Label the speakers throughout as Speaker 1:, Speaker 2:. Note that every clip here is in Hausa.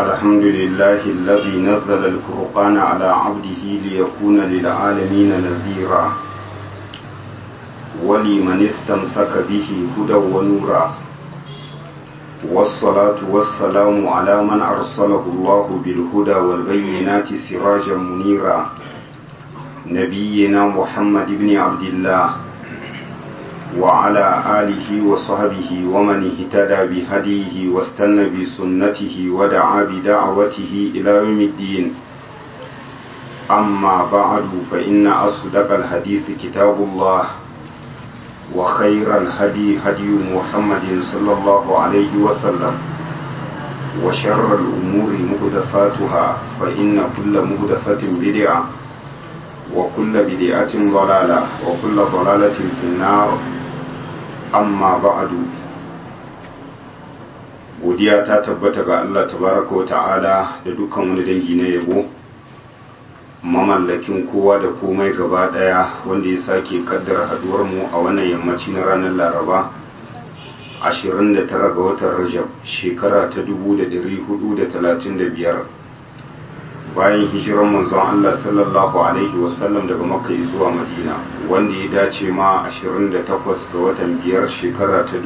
Speaker 1: الحمد لله الذي نزل الفرقان على عبده ليكون للعالمين نذيرا ولمن استمسك به هدى ونورا والصلاة والسلام على من أرسله الله بالهدى والبينات سراجا منيرا نبينا محمد بن عبد الله وعلى آله وصحبه ومن اهتدى بهديه واستنى بسنته ودعا بدعوته إلى يوم الدين أما بعد فإن أصدق الحديث كتاب الله وخير الهدي هدي محمد صلى الله عليه وسلم وشر الأمور مهدفاتها فإن كل مهدفة بدعة وكل بدعة ضلالة وكل ضلالة في النار amma ba'adu godiya ta tabbata ga Allah tabaraka wa ta'ala da dukkan wani dangi na yabo mamallakin kowa da komai gaba daya wanda ya sake kaddara haduwar mu a wannan yammaci na ranar Laraba 29 ga watan Rajab shekara ta 1435 bayan hijiran manzon Allah sallallahu alaihi wasallam daga Makka zuwa Madina wanda ya dace ma 28 ga watan biyar shekara ta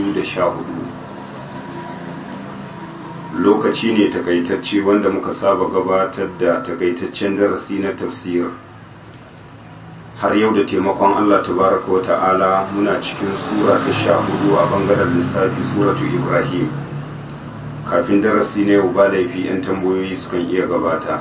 Speaker 1: 2014 lokaci ne takaitacce wanda muka saba gabatar da takaitaccen darasi na tafsir har yau da taimakon Allah tabaraka wa ta'ala muna cikin sura ta sha hudu a bangaren lissafi suratu Ibrahim kafin darasi na yau ba laifi 'yan tambayoyi sukan iya gabata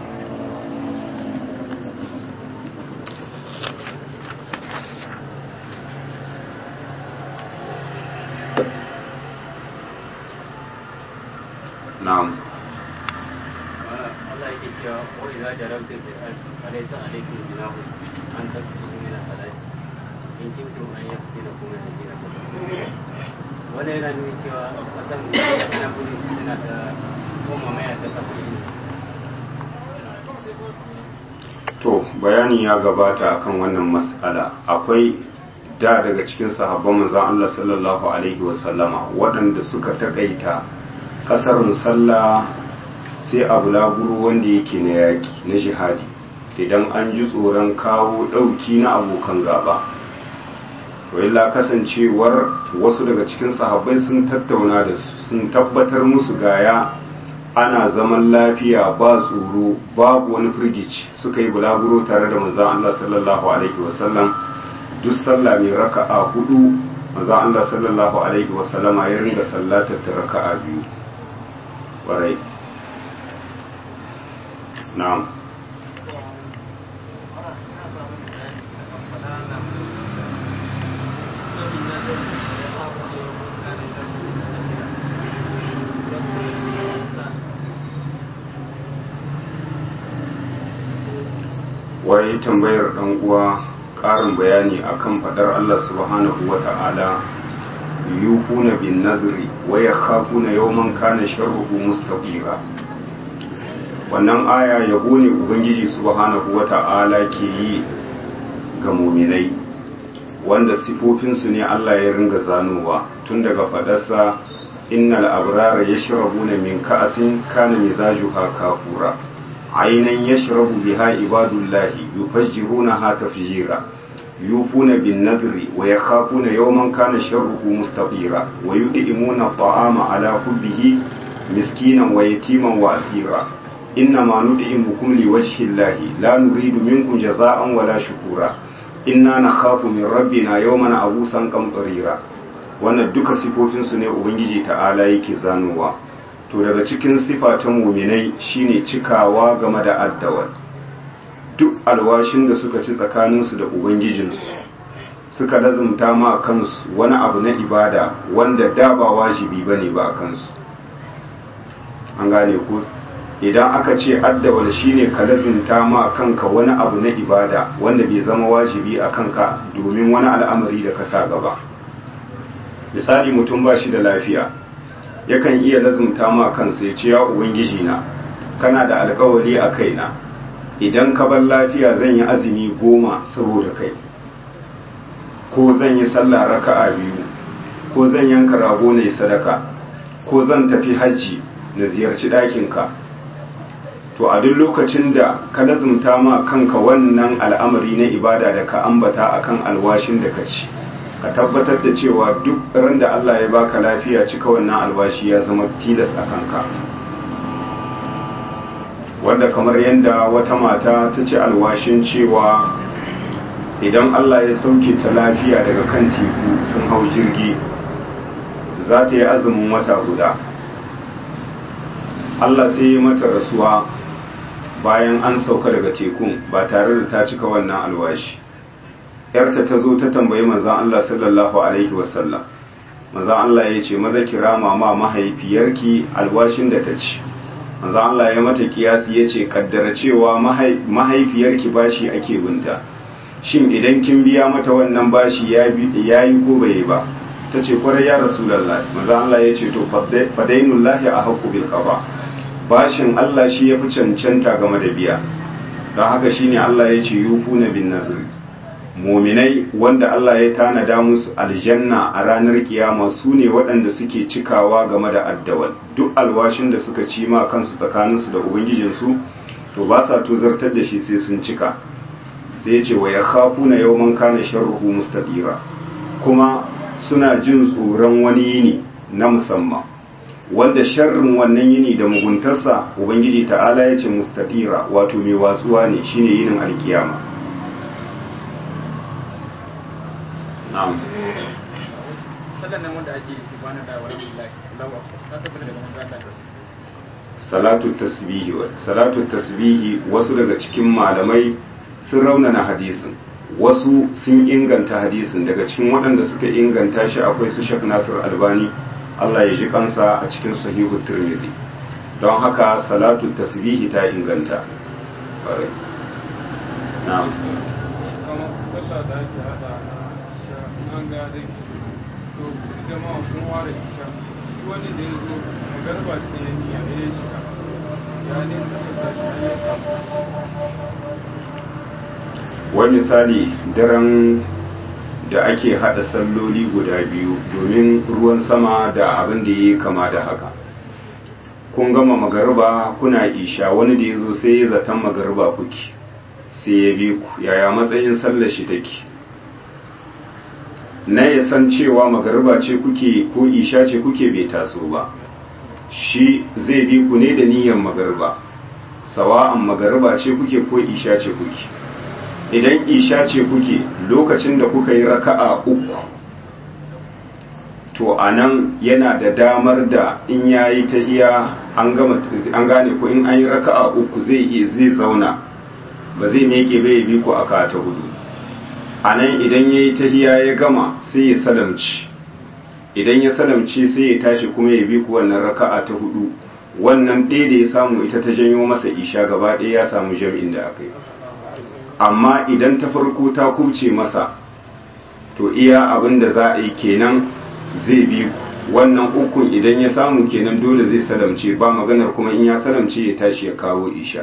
Speaker 1: na'am
Speaker 2: Allah yake cewa wa idza jarabtum bil ardi alaysa alaykum junahun an taqsuru min as-salati in kuntum an yaftinakum alladhina kafaru wannan yana nuna cewa kasan yana gudu suna da koma maya ta kafin
Speaker 1: to bayani ya gabata akan wannan mas'ala akwai da daga cikin sahabban manzon Allah sallallahu alaihi wasallama waɗanda suka takaita kasarin sallah sai abu laburu wanda yake na yaki na jihadi idan an ji tsoron kawo ɗauki na abokan gaba illa kasancewar wasu daga cikin sahabbai sun tattauna da su sun tabbatar musu gaya ana zaman lafiya ba tsoro babu wani firgici suka yi bulaguro tare da manzan Allah sallallahu alaihi wasallam duk sallah mai raka'a hudu manzan Allah sallallahu alaihi wasallama ya ringa sallatar ta raka'a biyu ƙwarai na'am waye tambayar dan uwa ƙarin bayani akan fadar Allah subhanahu wa ta'ala yufuna bin nadri wa yakhafuna yawman kana sharruhu mustaqira wannan aya yabo ne ubangiji subhanahu wa ta'ala ke yi ga muminai wanda sifofinsu ne Allah ya ringa zanowa tun daga fadarsa innal abrara yashrabuna min ka'asin kana mizajuha kafura عينا يشرب بها عباد الله يفجرونها تفجيرا يوفون بالنذر ويخافون يوما كان شره مستطيرا ويدئمون الطعام على حبه مسكينا ويتيما واسيرا انما ندعمكم لوجه الله لا نريد منكم جزاء ولا شكورا inna nakhafu min rabbina yawman abusan qamtarira wannan duka sifofinsu ne ubangiji ta'ala yake zanowa to daga cikin sifa ta muminai shine cikawa game da addawal duk alwashin da suka ci tsakaninsu da ubangijinsu suka lazumta ma kansu wani abu na ibada wanda da ba wajibi bane ba a kansu an gane ku idan aka ce addawal shine ka lazumta ma kanka wani abu na ibada wanda bai zama wajibi a kanka domin wani al'amari da ka sa gaba misali mutum ba shi da lafiya yakan iya lazumta ma kansa ya ce ya ubangiji na kana da alkawari a kaina idan ka bar lafiya zan yi azumi goma saboda kai ko zan yi sallah raka'a biyu ko zan yanka rago ne sadaka ko zan tafi hajji na ziyarci ɗakinka to a duk lokacin da ka lazumta ma kanka wannan al'amari na ibada da ka ambata akan alwashin da ka ci ka tabbatar da cewa duk ran da Allah ya baka lafiya cika wannan alwashi ya zama tilas a kanka wanda kamar yadda wata mata ta ci alwashin cewa idan Allah ya sauke ta lafiya daga kan teku sun hau jirgi za ta yi azumin wata guda Allah sai ya mata rasuwa bayan an sauka daga tekun ba tare da ta cika wannan alwashi yarta ta zo ta tambayi manzan Allah sallallahu alaihi wasallam manzan Allah ya ce maza kira mama mahaifiyarki alwashin da ta ci manzan Allah ya mata kiyasi ya ce kaddara cewa mahaifiyarki bashi ake binta shin idan kin biya mata wannan bashi ya yi ko bai ba ta ce kwarai ya rasulallah manzan Allah ya ce to fadainullahi a haƙƙu bil qada bashin Allah shi ya fi cancanta game da biya don haka shine Allah ya ce yufuna bin nadri muminai wanda Allah ya tanada musu aljanna a ranar kiyama su ne waɗanda suke cikawa game da addawal duk alwashin da suka ci ma kansu tsakaninsu da ubangijinsu to ba sa tuzartar da shi sai sun cika sai ya ce wa ya khafu na yawman kana sharruhu mustadira kuma suna jin tsoron wani yini na musamman wanda sharrin wannan yini da muguntarsa ubangiji ta'ala ya ce mustadira wato mai watsuwa ne shine yinin alkiyama na'am salatu tasbihi salatu tasbihi wasu daga cikin malamai sun raunana hadisin wasu sun inganta hadisin daga cikin waɗanda suka inganta shi akwai su Sheikh Nasir Albani Allah ya ji kansa a cikin sahihu Tirmidhi don haka salatu tasbihi ta inganta na'am
Speaker 3: sallah da ake hada isha an ga dai to jama'a sun ware isha wani da ya zo magarba ce ya niyya ya shiga ya ne sallar shi ya samu
Speaker 1: wani misali daren da ake hada salloli guda biyu domin ruwan sama da abin da ya kama da haka kun gama magarba kuna isha wani da ya zo sai ya zaton magarba kuke sai ya bi ku yaya matsayin sallar shi take na ya san cewa magarba ce kuke ko isha ce kuke bai taso ba shi zai bi ku ne da niyyar magarba sawa'an magarba ce kuke ko isha ce kuke idan isha ce kuke lokacin da kuka yi raka'a uku to a nan yana da damar da in yayi tahiya an gama an gane ko in an yi raka'a uku zai iya zai zauna ba zai meke bai bi ku aka ta hudu a nan idan ya yi tahiya ya gama sai ya salamci idan ya salamci sai ya tashi kuma ya bi ku wannan raka'a ta hudu wannan ɗaya da ya samu ita ta janyo masa isha gaba ɗaya ya samu jam'in da aka yi amma idan ta farko ta kubce masa to iya abin da za a yi kenan zai bi ku wannan ukun idan ya samu kenan dole zai salamce ba maganar kuma in ya salamce ya tashi ya kawo isha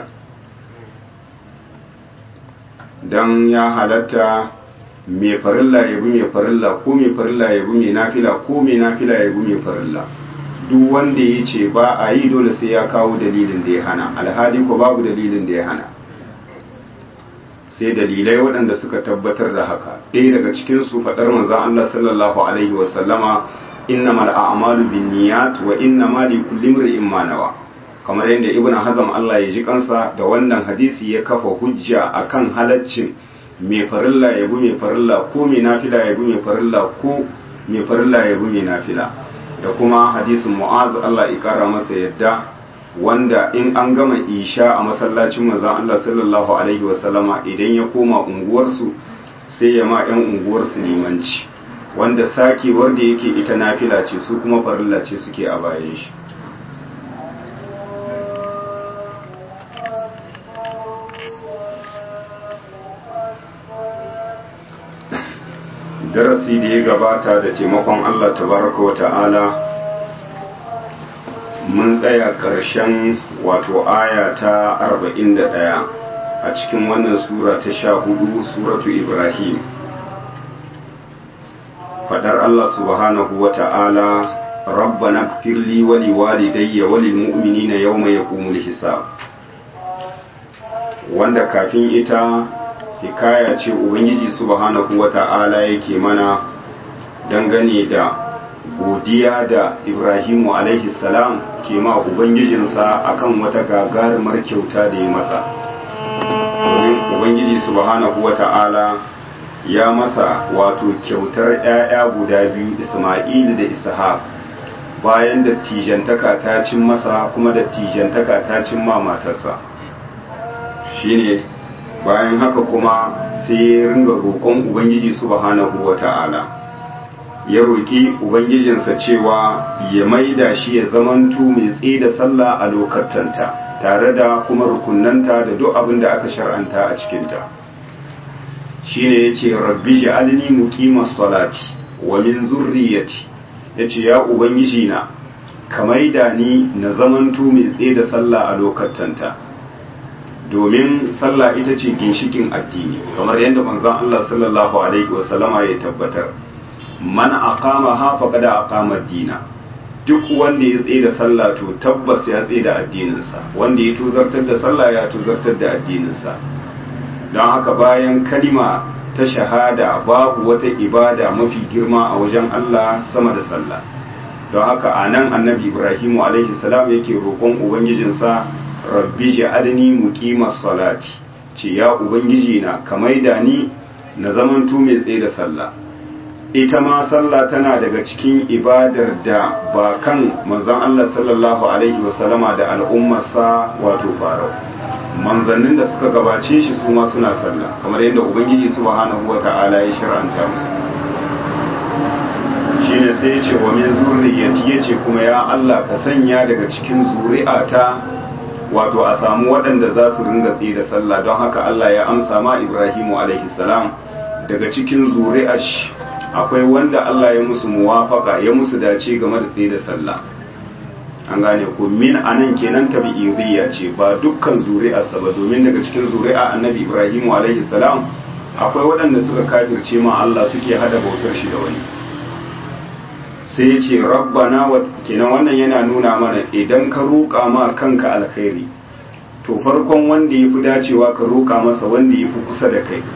Speaker 1: don ya halatta mai farilla ya bi mai farilla ko mai farilla ya bi mai nafila ko mai nafila ya bi mai farilla duk wanda ya ce ba a yi dole sai ya kawo dalilin da ya hana alhali ko babu dalilin da ya hana sai dalilai waɗanda suka tabbatar da haka ɗaya daga cikin su faɗar manzon Allah sallallahu alaihi wasallama innamal a'malu binniyat wa innamal likulli imrin ma nawa kamar yadda ibnu hazm Allah ya ji kansa da wannan hadisi ya kafa hujja akan halaccin mai farilla ya bi mai farilla ko mai nafila ya bi mai farilla ko mai farilla ya bi mai nafila da kuma hadisin mu'az Allah ya kara masa yadda wanda in an gama isha a masallacin manzon Allah sallallahu alaihi wasallama idan ya koma unguwarsu sai ya ma yan unguwarsu limanci wanda sakewar da yake ita nafila ce su kuma farilla ce suke a bayan shi darasi da ya gabata da taimakon Allah tabaraka wa ta'ala mun tsaya ƙarshen wato aya ta 41 a cikin wannan sura ta sha hudu suratu ibrahim fadar Allah subhanahu wa ta'ala rabbana ighfir li wa li walidayya wa lil mu'minina yawma yaqumul hisab wanda kafin ita hikaya ce ubangiji subhanahu wata'ala yake mana dangane da godiya da ibrahimu alaihi salam ke ma ubangijinsa akan wata gagarumar kyauta da ya masa domin ubangiji subhanahu wata'ala ya masa wato kyautar 'ya'ya guda biyu isma'il da ishaq bayan dattijantaka ta cin masa kuma dattijantaka ta cin ma matarsa shine bayan haka kuma sai ya ringa roƙon ubangiji subhanahu wata'ala ya roƙi ubangijinsa cewa ya maida shi ya zamantu mai tsaye da sallah a lokatanta tare da kuma rukunanta da duk abin da aka shar'anta a cikinta shine yace rabbi ja'alni muqimas salati wa min zurriyyati yace ya ubangiji na ka maida ni na zamantu mai tsaye da sallah a lokatanta domin sallah ita ce ginshikin addini kamar yadda manzon Allah sallallahu alaihi wasallama ya tabbatar man aqama ha faqad aqama ad-dina duk wanda ya tsaye da sallah to tabbas ya tsaye da addininsa wanda ya tuzartar da sallah ya tuzartar da addininsa don haka bayan kalima ta shahada babu wata ibada mafi girma a wajen Allah sama da sallah don haka a nan annabi ibrahimu alaihi salam yake roƙon ubangijinsa rabbi ja'alni muqimas salati ce ya ubangiji na ka maida ni na zamanto mai tsaye da sallah ita ma sallah tana daga cikin ibadar da ba kan manzon Allah sallallahu alaihi wasallama da al'ummarsa wato farau manzannin da suka gabace shi su ma suna sallah kamar yadda ubangiji subhanahu wata'ala ya shar'anta musu shine sai ya ce wa min zurriyati yace kuma ya Allah ka sanya daga cikin zuri'ata wato a samu waɗanda za su ringa tsaye da sallah don haka Allah ya amsa ma Ibrahimu alaihi salam daga cikin zuri'ar shi akwai wanda Allah ya musu muwafaka ya musu dace game da tsaye da sallah an gane ko min anan kenan tabi'iyya ce ba dukkan zuri'arsa ba domin daga cikin zuri'a annabi Ibrahimu alaihi salam akwai waɗanda suka kafirce ma Allah suke hada bautar shi da wani sai ya ce rabbana wa kenan wannan yana nuna mana idan ka roƙa ma kanka alkhairi to farkon wanda ya fi dacewa ka roƙa masa wanda ya fi kusa da kai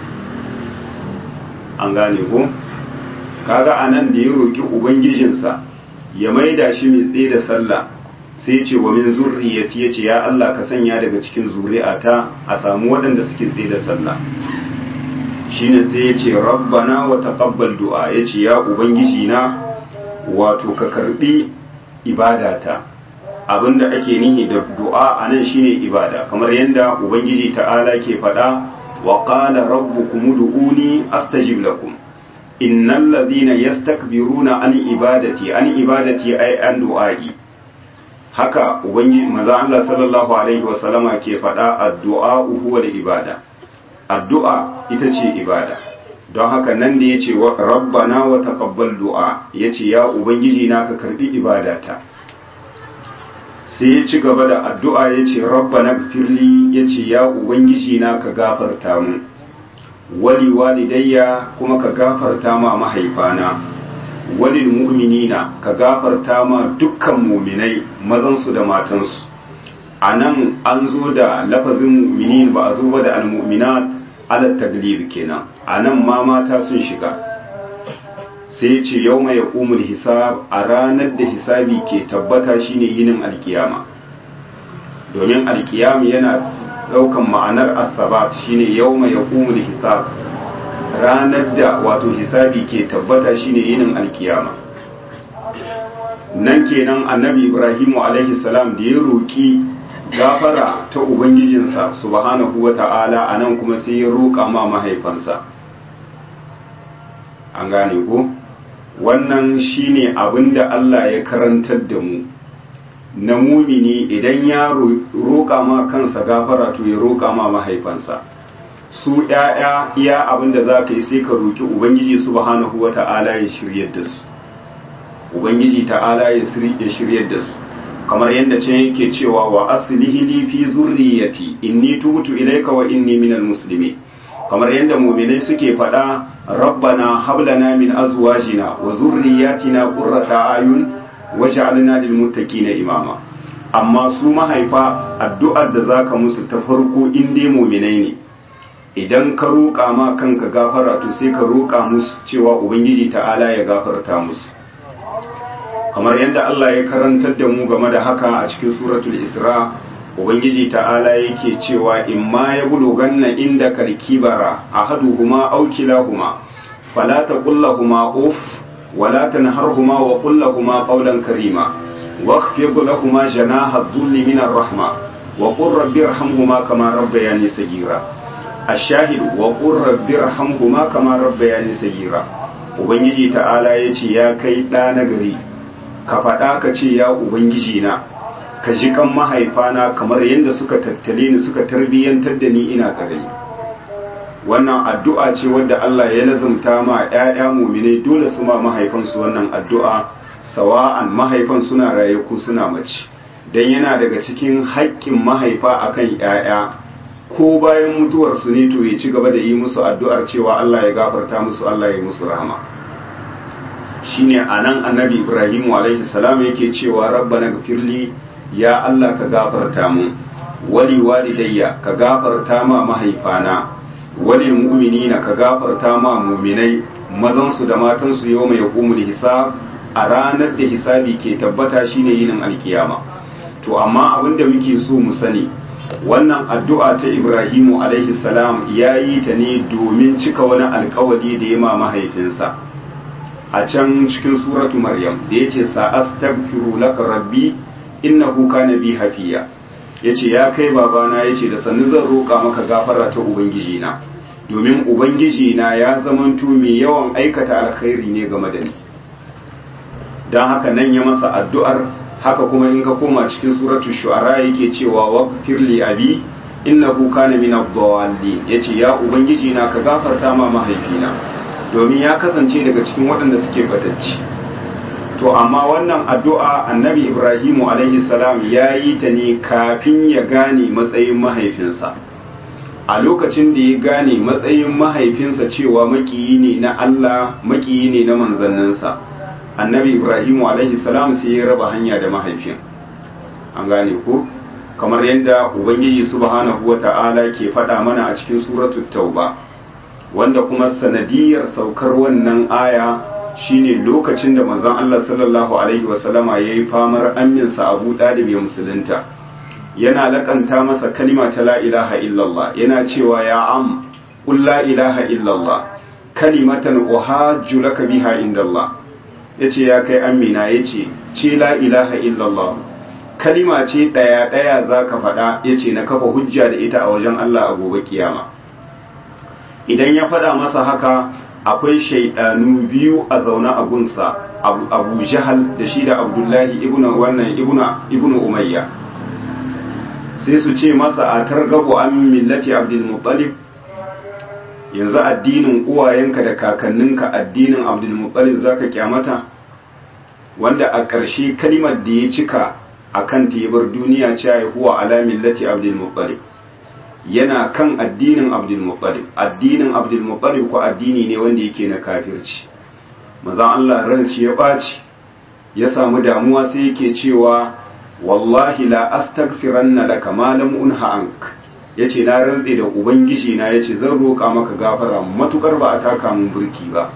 Speaker 1: an gane ko kaga anan da ya roƙi ubangijinsa ya maida shi mai tsaye da sallah sai ya ce wa min zurriyati ya ce ya Allah ka sanya daga cikin zuri'ata a samu waɗanda suke tsaye da sallah shine sai ya ce rabbana wa taqabbal du'a ya ce ya ubangiji na wato ka karbi ibadata abinda ake nihi da du'a anan shine ibada kamar yadda ubangiji ta'ala ke faɗa wa qala rabbukum ud'uni astajib lakum innal ladhina yastakbiruna an ibadati an ibadati ay an du'ai haka ubangiji manzo Allah sallallahu alaihi wa sallama ke faɗa addu'a huwa da ibada addu'a ita ce ibada don haka nan da ya ce rabbana wa taqabbal du'a ya ce ya ubangiji na ka karbi ibadata sai ya ci gaba da addu'a ya ce rabbana gfirli ya ce ya ubangiji na ka gafarta mu wali walidayya kuma ka gafarta ma mahaifana walil mu'minina ka gafarta ma dukkan muminai mazansu da matansu a nan an zo da lafazin mu'minin ba a zo ba da al-mu'minat ala taglib kenan a nan ma mata sun shiga sai ce yau mai umul hisab a ranar da hisabi ke tabbata shine yinin alkiyama domin alkiyama yana daukan ma'anar asabat shine yau mai umul hisab ranar da wato hisabi ke tabbata shine yinin alkiyama nan kenan annabi ibrahimu alaihi salam da ya roki gafara ta ubangijinsa subhanahu wa ta'ala a nan kuma sai ya roƙa ma mahaifansa an gane ko wannan shine abin da Allah ya karantar da mu na mumini idan ya roƙa ma kansa gafara to ya roƙa ma mahaifansa su ‘ya'ya iya abin da za ka yi sai ka roƙi ubangiji subhanahu wa ta'ala ya shiryar da su ubangiji ta'ala ya shiryar da su kamar yadda can yake cewa wa aslihi li fi zurriyati inni tubtu ilayka wa inni minal muslimin kamar yadda mu'minai suke faɗa rabbana hab lana min azwajina wa zurriyatina qurrata ayun waj'alna lil muttaqina imama amma su mahaifa addu'ar da zaka musu ta farko in dai mu'minai ne idan ka roƙa ma kanka gafara to sai ka roƙa musu cewa ubangiji ta'ala ya gafarta musu kamar yadda Allah ya karantar da mu game da haka a cikin suratul isra ubangiji ta'ala yake cewa in ma ya buluganna inda karkibara ahaduhuma aw kilahuma fala taqullahuma uf wala tanharhuma wa qul lahumā qawlan karīmā واخفض لهما جناح الذل من الرحمة وقل رب ارحمهما كما ربياني صغيرا الشاهد وقل رب ارحمهما كما ربياني صغيرا ubangiji ta'ala ya ce ya kai ɗa na gari ka faɗa ka ce ya ubangiji na ka ji kan mahaifana kamar yadda suka tattale ni suka tarbiyyantar da ni ina ƙarami wannan addu'a ce wadda Allah ya lazumta ma ‘ya'ya mumine dole su ma mahaifansu wannan addu'a sawa'an mahaifan suna raye ko suna mace don yana daga cikin haƙƙin mahaifa akan ‘ya'ya ko bayan mutuwarsu ne to ya ci gaba da yi musu addu'ar cewa Allah ya gafarta musu Allah ya musu rahama shine anan annabi Ibrahim alaihi salam yake cewa rabbana gafirli ya Allah ka gafarta mu wali walidayya ka gafarta ma mahaifana wali mu'minina ka gafarta ma mu'minai mazansu da matansu yau mai hukumul hisab a ranar da hisabi ke tabbata shine yinin alkiyama to amma abinda muke so mu sani wannan addu'a ta Ibrahimu alaihi salam ya yi ta ne domin cika wani alkawari da ya ma mahaifinsa a can cikin suratu Maryam da ya ce sa'astaghfiru laka rabbi innahu kana bi hafiya yace ya kai babana yace da sannu zan roƙa maka gafara ta ubangiji na domin ubangiji na ya zamanto mai yawan aikata alkhairi ne game da ni don haka nan ya masa addu'ar haka kuma in ka koma cikin suratul shu'ara yake cewa waghfir li abi innahu kana min ad-dallin yace ya ubangiji na ka gafarta ma mahaifina domin ya kasance daga cikin waɗanda suke batacci to amma wannan addu'a annabi ibrahimu alaihi salam ya yi ta ne kafin ya gane matsayin mahaifinsa a lokacin da ya gane matsayin mahaifinsa cewa makiyi ne na Allah makiyi ne na manzanninsa annabi ibrahimu alaihi salam sai ya raba hanya da mahaifin an gane ko kamar yadda ubangiji subhanahu wata'ala ke faɗa mana a cikin suratul tauba wanda kuma sanadiyar saukar wannan aya shine lokacin da manzon Allah sallallahu alaihi wasallama yayi famar aminsa Abu Dalib ya musulunta yana lakanta masa kalima ta la ilaha illallah yana cewa ya am qul la ilaha illallah kalimatan uhajju laka biha indallah yace ya kai amina yace ce la ilaha illallah kalima ce daya daya zaka faɗa yace na kafa hujja da ita a wajen Allah a gobe kiyama idan ya faɗa masa haka akwai shaidanu biyu a zaune a gunsa abu jahal da shi da abdullahi ibn wannan ibn umayya sai su ce masa a targabu an millati abdul muttalib yanzu addinin uwayenka da kakanninka addinin abdul muttalib zaka kyamata wanda a ƙarshe kalimar da ya cika akan tebar duniya cewa huwa ala millati abdul muttalib yana kan addinin abdulmuttalib addinin abdulmuttalib ko addini ne wanda yake na kafirci maza Allah ran shi ya ɓaci ya samu damuwa sai yake cewa wallahi la astaghfiranna laka ma lam unha ank yace na rantse da ubangiji na yace zan roƙa maka gafara matukar ba a taka mun burki ba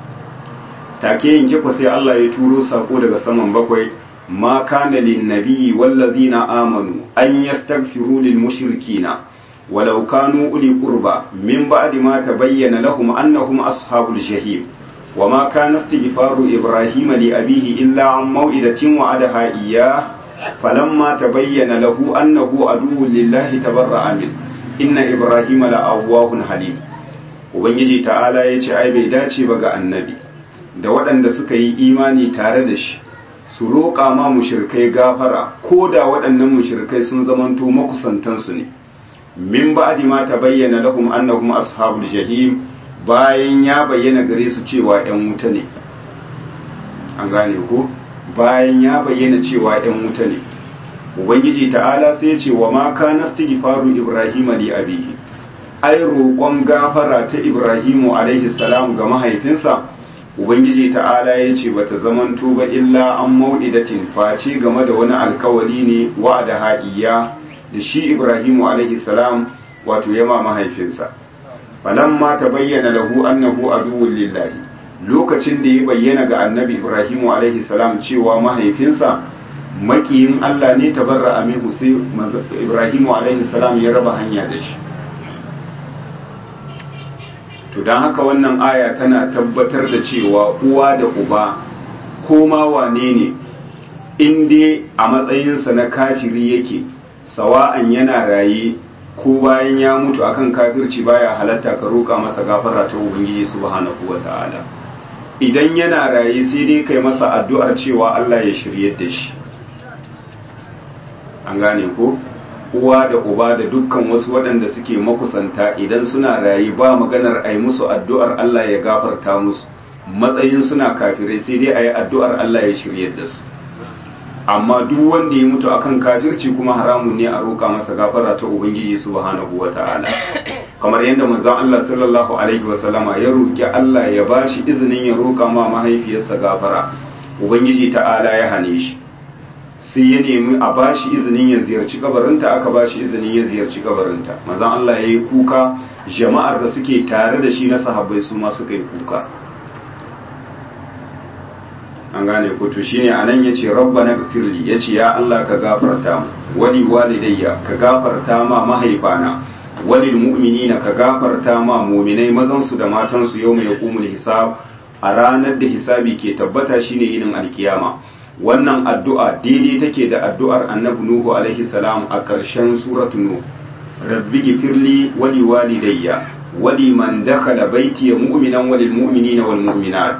Speaker 1: take yanke ko sai Allah ya turo sako daga saman bakwai ma kana lin nabiyyi wallazina amanu an yastaghfiru lil mushrikina ولو كانوا أولي قربى من بعد ما تبين لهم أنهم أصحاب الجحيم وما كان استغفار إبراهيم لأبيه إلا عن موئدة وعدها إياه فلما تبين له أنه عدو لله تبرأ منه إن إبراهيم لأواه حليم Ubangiji ta'ala ya ce ai bai dace ba ga annabi da waɗanda suka yi imani tare da shi su roƙa ma mushrikai gafara ko da waɗannan mushrikai sun zamanto makusantansu ne min ba'di ma tabayyana lahum annahum ashabul jahim bayan ya bayyana gare su cewa ƴan wuta ne an gane ko bayan ya bayyana cewa ƴan wuta ne ubangiji ta'ala sai ya ce wa ma kana istighfaru ibrahim li abihi ai roƙon gafara ta ibrahimu alaihi salam ga mahaifinsa ubangiji ta'ala ya ce bata zamanto ba illa an mau'idatin face game da wani alkawari ne wa'ada ha'iya da shi ibrahimu alaihi salam wato yama mahaifinsa falamma ta bayyana lahu annahu aduwwun lillahi lokacin da ya bayyana ga annabi ibrahimu alaihi salam cewa mahaifinsa makiyin Allah ne tabarra aminu sai ibrahimu alaihi salam ya raba hanya da shi to don haka wannan aya tana tabbatar da cewa uwa da uba ko ma wane ne in dai a matsayinsa na kafiri yake sawa'an yana raye ko bayan ya mutu akan kafirci baya halatta ka roƙa masa gafara ta ubangiji subhanahu wata'ala idan yana raye sai dai kai masa addu'ar cewa Allah ya shiryar da shi an gane ko uwa da uba da dukkan wasu waɗanda suke makusanta idan suna rayu ba maganar a yi musu addu'ar Allah ya gafarta musu matsayin suna kafirai sai dai a yi addu'ar Allah ya shirye da su amma duk wanda ya mutu akan kafirci kuma haramun ne a roƙa masa gafara ta ubangiji subhanahu wa ta'ala kamar yadda manzon Allah sallallahu alaihi wa sallama ya roƙi Allah ya bashi izinin ya roƙa ma mahaifiyarsa gafara ubangiji ta'ala ya hane shi sai ya nemi a bashi izinin ya ziyarci kabarinta aka bashi izinin ya ziyarci kabarinta manzon Allah ya yi kuka jama'ar da suke tare da shi na sahabbai su ma suka yi kuka an gane ko to shine anan yace rabbana gfirli yace ya Allah ka gafarta mu wali walidayya ka gafarta ma mahaifana walil mu'minina ka gafarta ma mu'minai mazan su da matan su yau mai yaqumul hisab a ranar da hisabi ke tabbata shine yinin alkiyama wannan addu'a daidai take da addu'ar annabi Nuhu alaihi salam a ƙarshen suratu Nuh rabbi gifirli wali walidayya wali man dakhala baiti mu'minan walil mu'minina wal mu'minat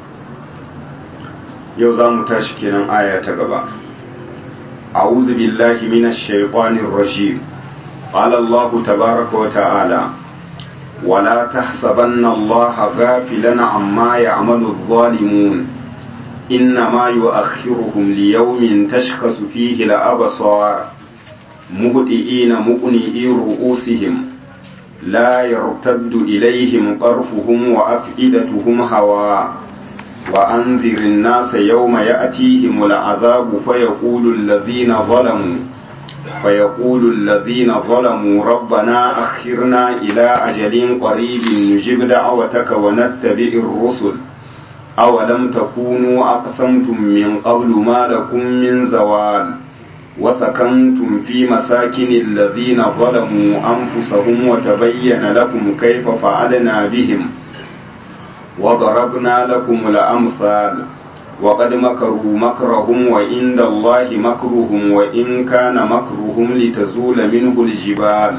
Speaker 1: yau za mu tashi kenan aya ta gaba a'udhu billahi minash shaitanir rajim qala Allah tabaaraka wa ta'ala ولا تحسبن الله غافلا عما يعمل الظالمون إنما يؤخرهم ليوم تشخص فيه الأبصار مهدئين مقنئي رؤوسهم لا يرتد إليهم طرفهم وأفئدتهم هواء وأنذر الناس يوم يأتيهم العذاب فيقول الذين ظلموا فيقول الذين ظلموا ربنا أخرنا إلى أجل قريب نجب دعوتك ونتبع الرسل أولم تكونوا أقسمتم من قبل ما لكم من زوال وسكنتم في مساكن الذين ظلموا أنفسهم وتبين لكم كيف فعلنا بهم وضربنا لكم الأمثال وقد مكروا مكرهم وعند الله مكرهم وإن كان مكرهم لتزول منه الجبال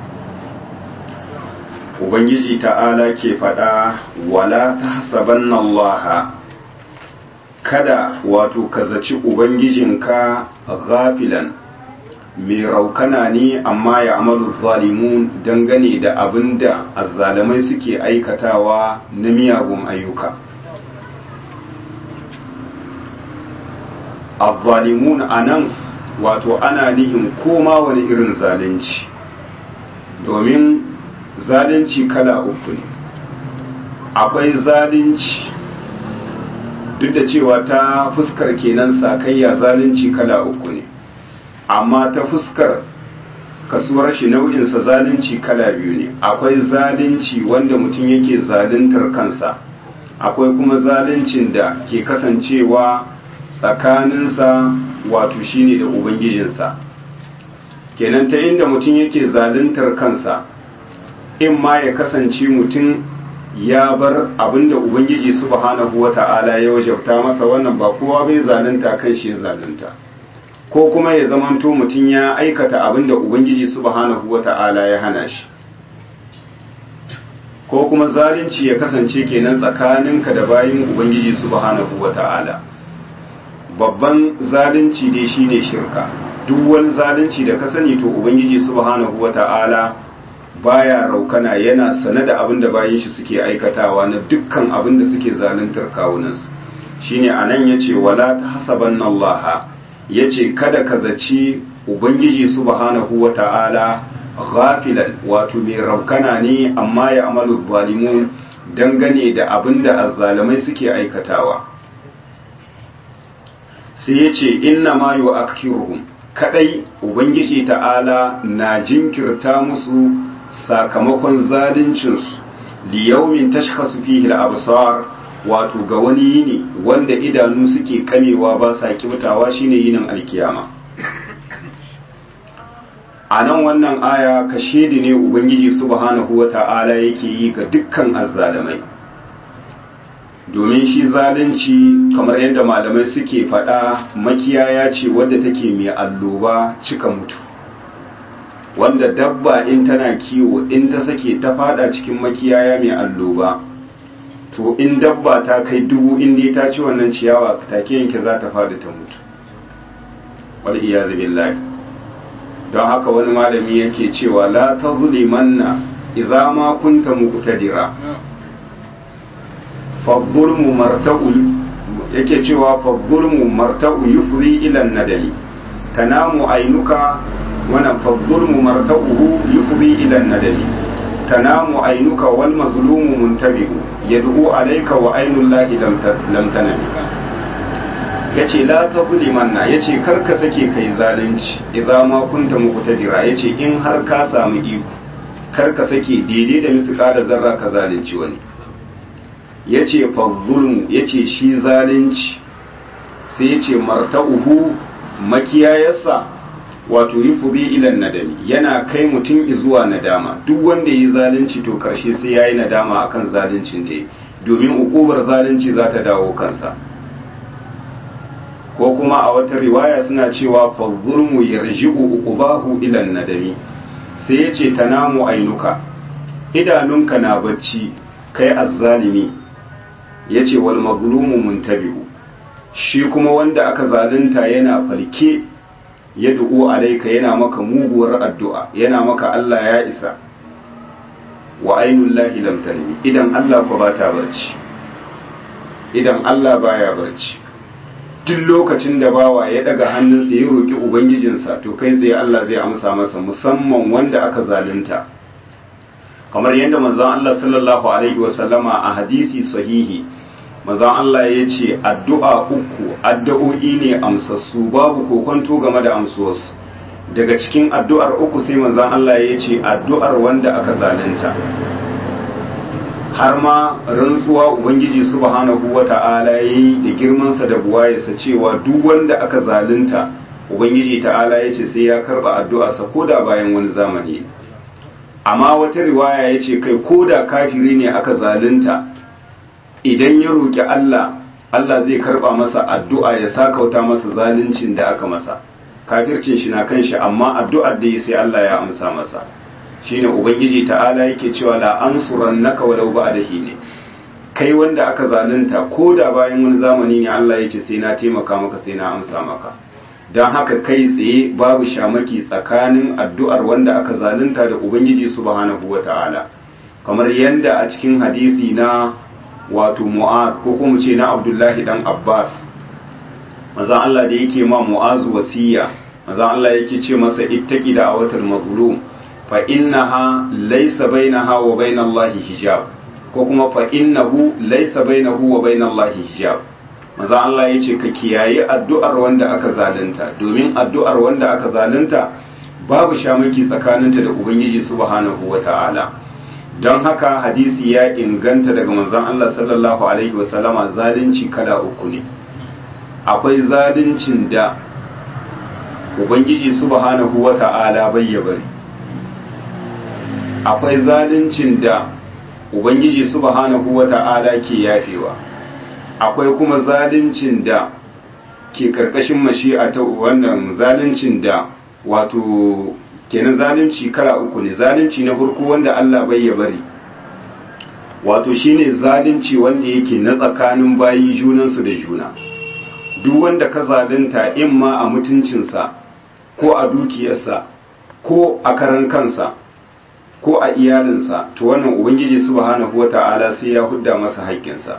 Speaker 1: ubangiji ta'ala ke faɗa wala ta hasabanna Allah kada wato ka zaci ubangijinka ghafilan mai raukana ne amma ya amalu zalimun dangane da abin da azzalamai suke aikatawa na miyagun ayyuka azzalimun a nan wato ana nihin koma wani irin zalunci domin zalunci kala uku ne akwai zalunci duk da cewa ta fuskar kenan sakayya zalunci kala uku ne amma ta fuskar kasuwar shi nau'insa zalunci kala biyu ne akwai zalunci wanda mutum yake zaluntar kansa akwai kuma zaluncin da ke kasancewa tsakaninsa wato shine da ubangijinsa kenan ta inda mutum yake zaluntar kansa in ma ya kasance mutum ya bar abinda ubangiji subhanahu wata'ala ya wajabta masa wannan ba kowa bai zalunta kan shi ya zalunta ko kuma ya zamanto mutum ya aikata abinda ubangiji subhanahu wata'ala ya hana shi ko kuma zalunci ya kasance kenan tsakaninka da bayin ubangiji subhanahu wata'ala babban zalunci dai shine shirka duk wani zalunci da ka sani to ubangiji subhanahu wata'ala baya raukana yana sane da abin da bayan shi suke aikatawa na dukkan abin da suke zaluntar kawunansu shine anan yace wala tahsabanna Allah yace kada ka zaci ubangiji subhanahu wata'ala ghafilan wato mai raukana ne amma ya amalu zalimun dangane da abin da azzalamai suke aikatawa sai ya ce inna ma yu akhiruhum kadai ubangiji ta'ala na jinkirta musu sakamakon zaluncinsu liyaumin tashkhasu fihi al-absar wato ga wani yini wanda idanu suke kamewa ba sa kibtawa shine yinin alkiyama a nan wannan aya ka shedi ne ubangiji subhanahu wata'ala yake yi ga dukkan azzalamai domin shi zalunci kamar yadda malamai suke faɗa makiyaya ce wadda take mai alloba cika mutu wanda dabba in tana kiwo in ta sake ta fada cikin makiyaya mai alloba to in dabba ta kai dubu inda ta ci wannan ciyawa take yanke za ta fada ta mutu wal iyazu billahi don haka wani malami yake cewa la tazlimanna idza ma kunta muqtadira fabbulmu marta'u yake cewa fabbulmu marta'u yufri ila nadami tanamu ainuka wannan fabbulmu marta'uhu yufri ila nadami tanamu ainuka wal mazlumu muntabihu yad'u alayka wa ainullahi lam tanami yace la tazlimanna yace kar ka sake kai zalunci idza ma kunta muqtadira yace in har ka samu iko kar ka sake daidai da misqala zarra ka zalunci wani ya ce fazzulmu ya ce shi zalunci sai ya ce marta'uhu makiyayarsa wato yi fuzi ilan nadami yana kai mutum zuwa nadama duk wanda yi zalunci to karshe sai ya yi nadama akan zaluncin da ya domin ukubar zalunci za ta dawo kansa ko kuma a wata riwaya suna cewa fazzulmu yarji'u uqubahu ilan nadami sai ya ce tanamu ainuka idanunka na bacci kai azzalimi ya ce wal maglumu muntabihu shi kuma wanda aka zalunta yana falke ya du'u alaika yana maka muguwar addu'a yana maka Allah ya isa wa ainul lahi lam tanmi idan Allah ko bata barci idan Allah baya barci duk lokacin da bawa ya daga hannunsa ya roki ubangijinsa to kai tsaye Allah zai amsa masa musamman wanda aka zalunta kamar yadda manzon Allah sallallahu alaihi wasallama a hadisi sahihi manzon Allah ya ce addu'a uku addu'o'i ne amsassu babu kokonto game da amsuwarsu daga cikin addu'ar uku sai manzon Allah ya ce addu'ar wanda aka zalunta har ma rantsuwa ubangiji subhanahu wata'ala yayi da girmansa da buwayarsa cewa duk wanda aka zalunta ubangiji ta'ala ya ce sai ya karba addu'arsa koda bayan wani zamani amma wata riwaya ya ce kai koda kafiri ne aka zalunta idan ya roƙi Allah Allah zai karba masa addu'a ya sakauta masa zaluncin da aka masa kafircin shi na kan shi amma addu'ar da sai Allah ya amsa masa shine ubangiji ta'ala yake cewa la ansurannaka walau ba'da ne kai wanda aka zalunta ko da bayan wani zamani ne Allah ya ce sai na taimaka maka sai na amsa maka don haka kai tsaye babu shamaki tsakanin addu'ar wanda aka zalunta da ubangiji subhanahu wata'ala kamar yanda a cikin hadisi na wato mu'az ko kuma ce na abdullahi dan abbas maza Allah da yake ma mu'az wasiya maza Allah yake ce masa ittaqi da awatal mazlum fa innaha laysa bainaha wa bainallahi hijab ko kuma fa innahu laysa bainahu wa bainallahi hijab maza Allah yace ka kiyaye addu'ar wanda aka zalunta domin addu'ar wanda aka zalunta babu shamaki tsakaninta da ubangiji subhanahu wata'ala don haka hadisi ya inganta daga manzon Allah sallallahu alaihi wasallama zalunci kala uku ne akwai zaluncin da ubangiji subhanahu wata'ala bai ya bari akwai zaluncin da ubangiji subhanahu wata'ala ke yafewa akwai kuma zaluncin da ke karkashin mashi'a ta wannan zaluncin da wato kenan zalunci kala uku ne zalunci na farko wanda Allah bai ya bari wato shine zalunci wanda yake na tsakanin bayi junansu da juna duk wanda ka zalunta in ma a mutuncinsa ko a dukiyarsa ko a karan kansa ko a iyalinsa to wannan ubangiji subhanahu wata'ala sai ya hudda masa haƙƙinsa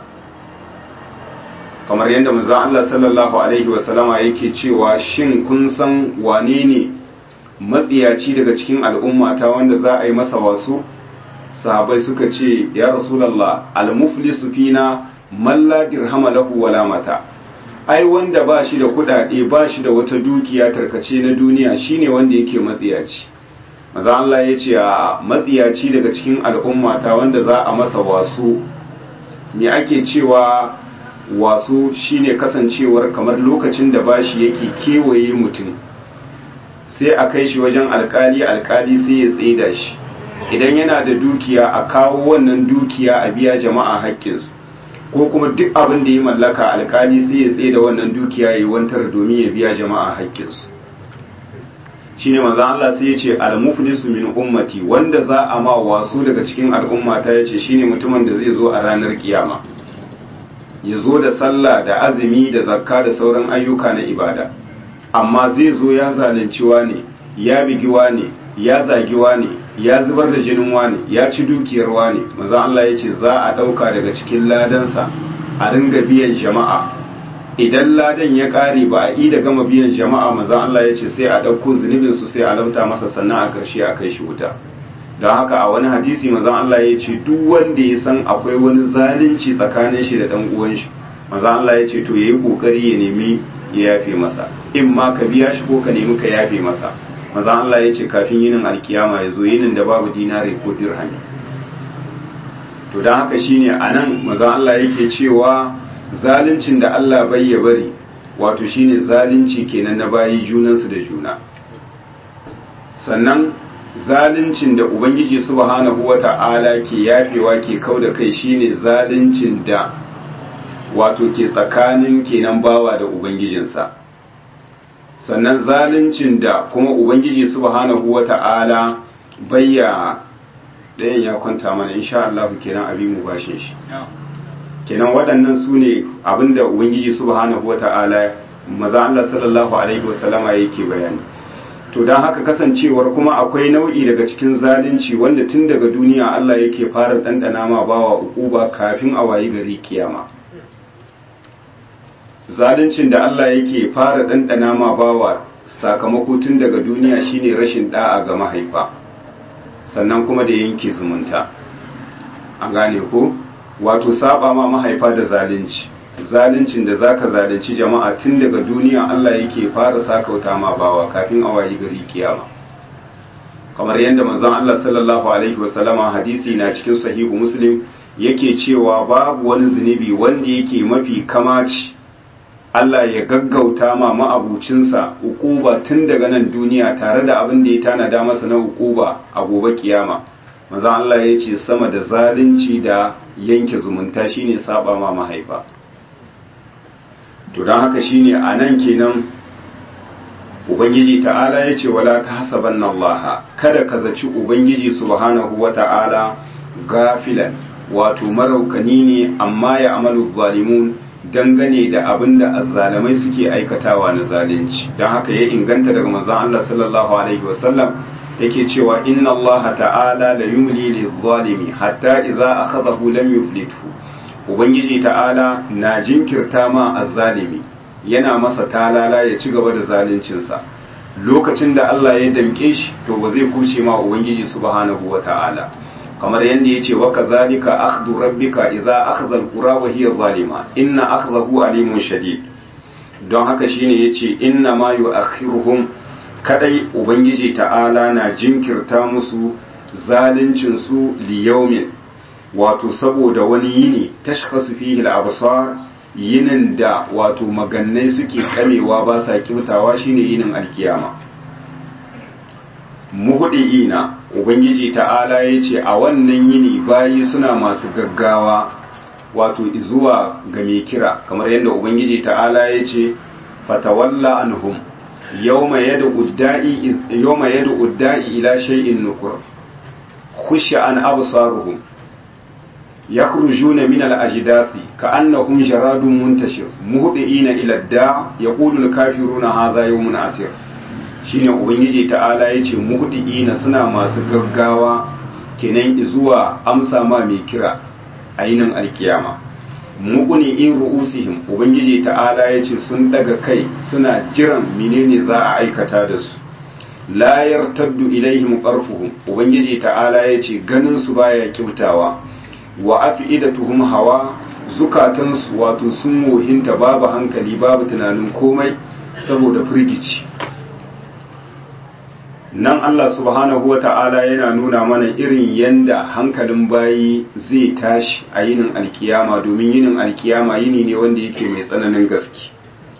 Speaker 1: kamar yadda manzon Allah sallallahu alaihi wasallama yake cewa shin kun san wane ne matsiyaci daga cikin al'umma ta wanda za a yi masa wasu sahabai suka ce ya rasulallah almuflisu fina man la dirhama lahu wala mata ai wanda ba shi da kudade ba shi da wata dukiya tarkace na duniya shine wanda yake matsiyaci maza Allah ya ce a matsiyaci daga cikin al'ummata wanda za a masa wasu me ake cewa wasu shine kasancewar kamar lokacin da bashi yake kewaye mutum sai a kai shi wajen alkali alkali sai ya tsaida shi idan yana da dukiya a kawo wannan dukiya a biya jama'a haƙƙinsu ko kuma duk abin da ya mallaka alkali sai ya tsaida wannan dukiya ya yi wantar domin ya biya jama'a haƙƙinsu shine manzon Allah sai ya ce al-muflisu min ummati wanda za a ma wasu daga cikin al'umma ta yace shine mutumin da zai zo a ranar kiyama ya zo da sallah da azumi da zakka da sauran ayyuka na ibada amma zai zo ya zalunci ne ya bigi ne ya zagi ne ya zubar da jinin wane ya ci dukiyar wane manzon Allah ya ce za a dauka daga cikin ladansa a ringa biyan jama'a idan ladan ya kare ba a yi da gama biyan jama'a manzon Allah ya ce sai a ɗauko zunubin su sai a lamta masa sannan a ƙarshe a kai shi wuta don haka a wani hadisi manzon Allah ya ce duk wanda ya san akwai wani zalunci tsakanin shi da ɗan uwan shi manzon Allah ya ce to yayi kokari ya nemi ya yafe masa in ma ka biya shi ko ka nemi ka yafe masa manzon Allah ya ce kafin yinin alkiyama ya zo yinin da babu dinari ko dirhami to don haka shine anan manzon Allah yake cewa zaluncin da Allah bai ya bari wato shine zalunci kenan na bayi junansu da juna sannan zaluncin da ubangiji subhanahu wata'ala ke yafewa ke kau da kai shine zaluncin da wato ke tsakanin kenan bawa da ubangijinsa sannan zaluncin da kuma ubangiji subhanahu wata'ala bayya ɗayan ya kwanta mana insha Allah kenan abin mu bashin shi kenan waɗannan su ne abinda ubangiji subhanahu wata'ala maza Allah sallallahu alaihi wasallama yake bayani to don haka kasancewar kuma akwai nau'i daga cikin zalunci wanda tun daga duniya Allah yake fara ɗanɗana ma bawa ukuba kafin a wayi gari kiyama zaluncin da Allah yake fara ɗanɗana ma bawa sakamako tun daga duniya shine rashin da'a ga mahaifa sannan kuma da yanke zumunta an gane ko wato saba ma mahaifa da zalunci zaluncin da zaka zalunci jama'a tun daga duniya Allah yake fara sakauta ma bawa kafin a wayi gari kiyama kamar yadda manzon Allah sallallahu alaihi wasallama hadisi na cikin sahihu muslim yake cewa babu wani zunubi wanda yake mafi kamaci Allah ya gaggauta ma ma'abucinsa ukuba tun daga nan duniya tare da abin da ya tanada masa na ukuba a gobe kiyama maza Allah ya ce sama da zalunci da yanke zumunta shine saba ma mahaifa to don haka shine a nan kenan ubangiji ta'ala ya ce wala ta hasaban Allah kada ka zaci ubangiji subhanahu wa ta'ala gafilan wato maraukani ne amma ya amalu zalimun dangane da abin da azzalamai suke aikatawa na zalunci don haka ya inganta daga manzon Allah sallallahu alaihi wasallam yake cewa inna Allah ta'ala la yumli lil-zalimi hatta idza akhadahu lam yuflithu ubangiji ta'ala na jinkirta ma azzalimi yana masa talala ya ci gaba da zaluncinsa lokacin da Allah ya damke shi to ba zai kuce ma ubangiji subhanahu wata'ala kamar yadda ya ce waka zalika akhdhu rabbika idza akhadha alqura wa hiya zalima inna akhdahu alimun shadid don haka shine yace inna ma yu'akhiruhum kadai ubangiji ta'ala na jinkirta musu zaluncin su li yawmin wato saboda wani yini tashkhasu fihi al-absar yinin da wato magannai suke kamewa ba sa kibtawa shine yinin alkiyama muhudiina ubangiji ta'ala ya ce a wannan yini bayi suna masu gaggawa wato zuwa ga mai kira kamar yadda ubangiji ta'ala ya ce fatawalla anhum yawma yad'u da'i yawma yad'u da'i ila shay'in nukur khusha an absaruhum yakhrujuna min al-ajdathi ka'annahum jaradun muntashir muhdiina ila ad-da' yaqulu al-kafiruna hadha yawmun asir shine ubangiji ta'ala ya ce muhdiina suna masu gaggawa kenan zuwa amsa ma mai kira ainin alkiyama muquni in ru'usihim ubangiji ta'ala ya ce sun daga kai suna jiran menene za a aikata da su la yartaddu ilaihim qarfuhum ubangiji ta'ala yace ganin su baya kyautawa wa afidatuhum hawa zukatansu wato sun wohinta babu hankali babu tunanin komai saboda firgici nan Allah subhanahu wa ta'ala yana nuna mana irin yanda hankalin bayi zai tashi a yinin alkiyama domin yinin alkiyama yini ne wanda yake mai tsananin gaske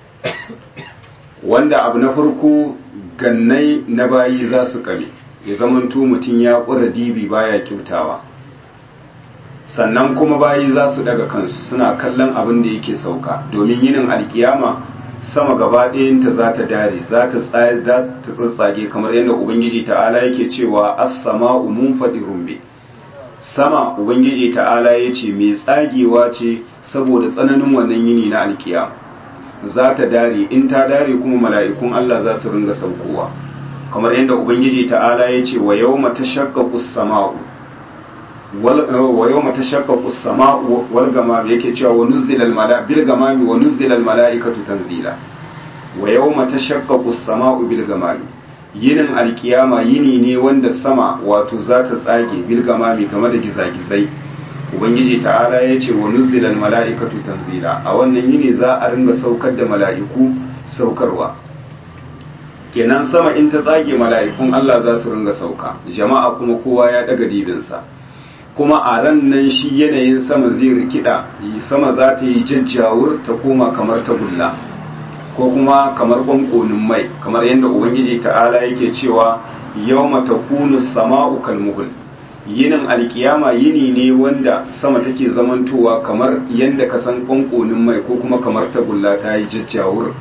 Speaker 1: wanda abu na farko gannai na bayi za su kame ya zamanto mutum ya ƙura dibi baya kyautawa sannan kuma bayi za su daga kansu suna kallon abin da yake sauka domin yinin alkiyama sama gaba ɗayanta za ta dare za ta tsatsage kamar yadda ubangiji ta'ala yake cewa as-sama'u munfadirun bi sama ubangiji ta'ala yace mai tsagewa ce saboda tsananin wannan yini na alkiyama za ta dare in ta dare kuma mala'ikun Allah za su ringa saukowa kamar yadda ubangiji ta'ala yace wa yawma tashaqqaqu as-sama'u wa yawma tashaqqaqu as-sama'u wal gamam yake cewa wa nuzila al-mala bil gamami wa nuzila al-mala'ikatu tanzila wa yawma tashaqqaqu as-sama'u bil gamami yinin alkiyama yini ne wanda sama wato za ta tsage bil gamami game da gizagizai ubangiji ta'ala ya ce wa nuzila al-mala'ikatu tanzila a wannan yini za a ringa saukar da mala'iku saukarwa kenan sama in ta tsage mala'ikun Allah za su ringa sauka jama'a kuma kowa ya daga dibinsa kuma a ran nan shi yanayin sama zai rikida sama za ta yi jajjawur ta koma kamar ta gulla ko kuma kamar bankonin mai kamar yadda ubangiji ta'ala yake cewa yawma takunu sama'u kalmuhul yinin alkiyama yini ne wanda sama take zamantowa kamar yadda ka san bankonin mai ko kuma kamar ta gulla ta yi jajjawur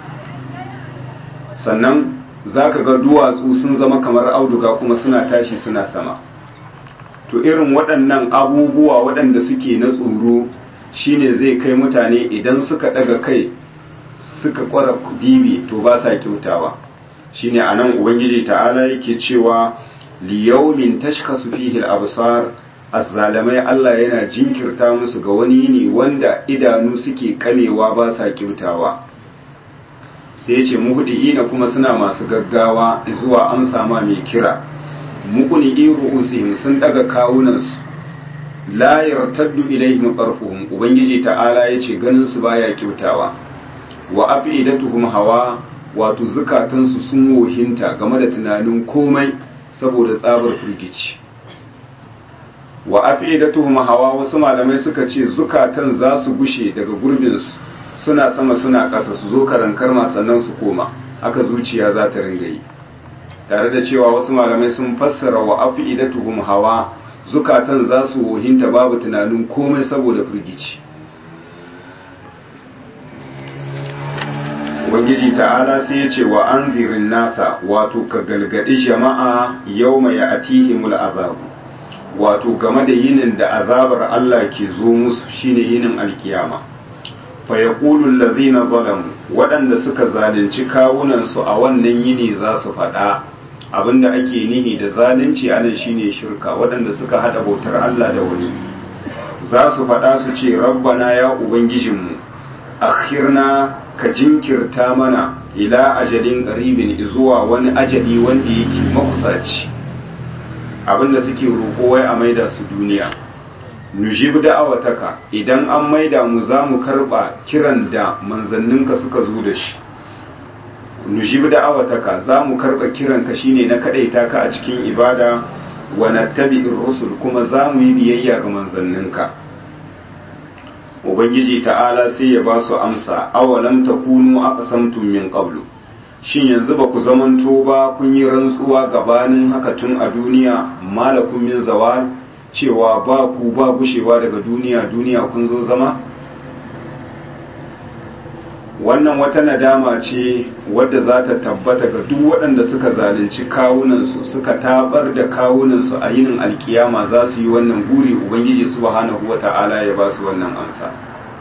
Speaker 1: sannan za ka ga duwatsu sun zama kamar auduga kuma suna tashi suna sama to irin waɗannan abubuwa waɗanda suke na tsoro shine zai kai mutane idan suka ɗaga kai suka ƙwara dibi to ba sa kyautawa shine anan ubangiji ta'ala yake cewa liyaumin tashkasu fihi al-absar azzalamai Allah yana jinkirta musu ga wani ne wanda idanu suke kamewa ba sa kyautawa sai ya ce muhdiina kuma suna masu gaggawa zuwa amsa ma mai kira mukuni ru'usihim sun daga kawunansu la yartaddu ilaihim qarfuhum ubangiji ta'ala yace ganin su baya kyautawa wa afidatuhum hawa wato zukatansu sun wohinta game da tunanin komai saboda tsabar firgici wa afidatuhum hawa wasu malamai suka ce zukatan za su gushe daga gurbinsu suna sama suna ƙasa su zo karankar sannan su koma haka zuciya za ta ringa yi tare da cewa wasu malamai sun fassara wa afidatuhum hawa zukatan za su wohinta babu tunanin komai saboda firgici ubangiji ta'ala sai ya ce wa an zirin nasa wato ka galgadi jama'a yau mai atihimul azabu wato game da yinin da azabar Allah ke zo musu shine yinin alkiyama fa yaqulu allazina zalamu waɗanda suka zalunci kawunansu a wannan yini za su faɗa abinda ake nihi da zalunci anan shine shirka waɗanda suka hada bautar Allah da wani za su faɗa su ce rabbana ya ubangijinmu akhirna ka jinkirta mana ila ajalin qaribin zuwa wani ajali wanda yake makusaci abinda suke roƙo wai a maida su duniya nujib da'awataka idan an maida mu za mu karba kiran da manzanninka suka zo da shi nujib da'awataka za mu karba kiranka shine na kadaita ka a cikin ibada wa nattabi'ir rusul kuma za mu yi biyayya ga manzanninka ubangiji ta'ala sai ya ba su amsa awalam takunu aqsamtum min qablu shin yanzu ba ku zamanto ba kun yi rantsuwa gabanin haka tun a duniya malakum min zawal cewa ba ku ba gushewa daga duniya duniya kun zo zama wannan wata nadama ce wadda za ta tabbata ga duk waɗanda suka zalunci kawunansu suka tabar da kawunansu a yinin alkiyama za su yi wannan guri ubangiji subhanahu wata'ala ya ba su wannan amsa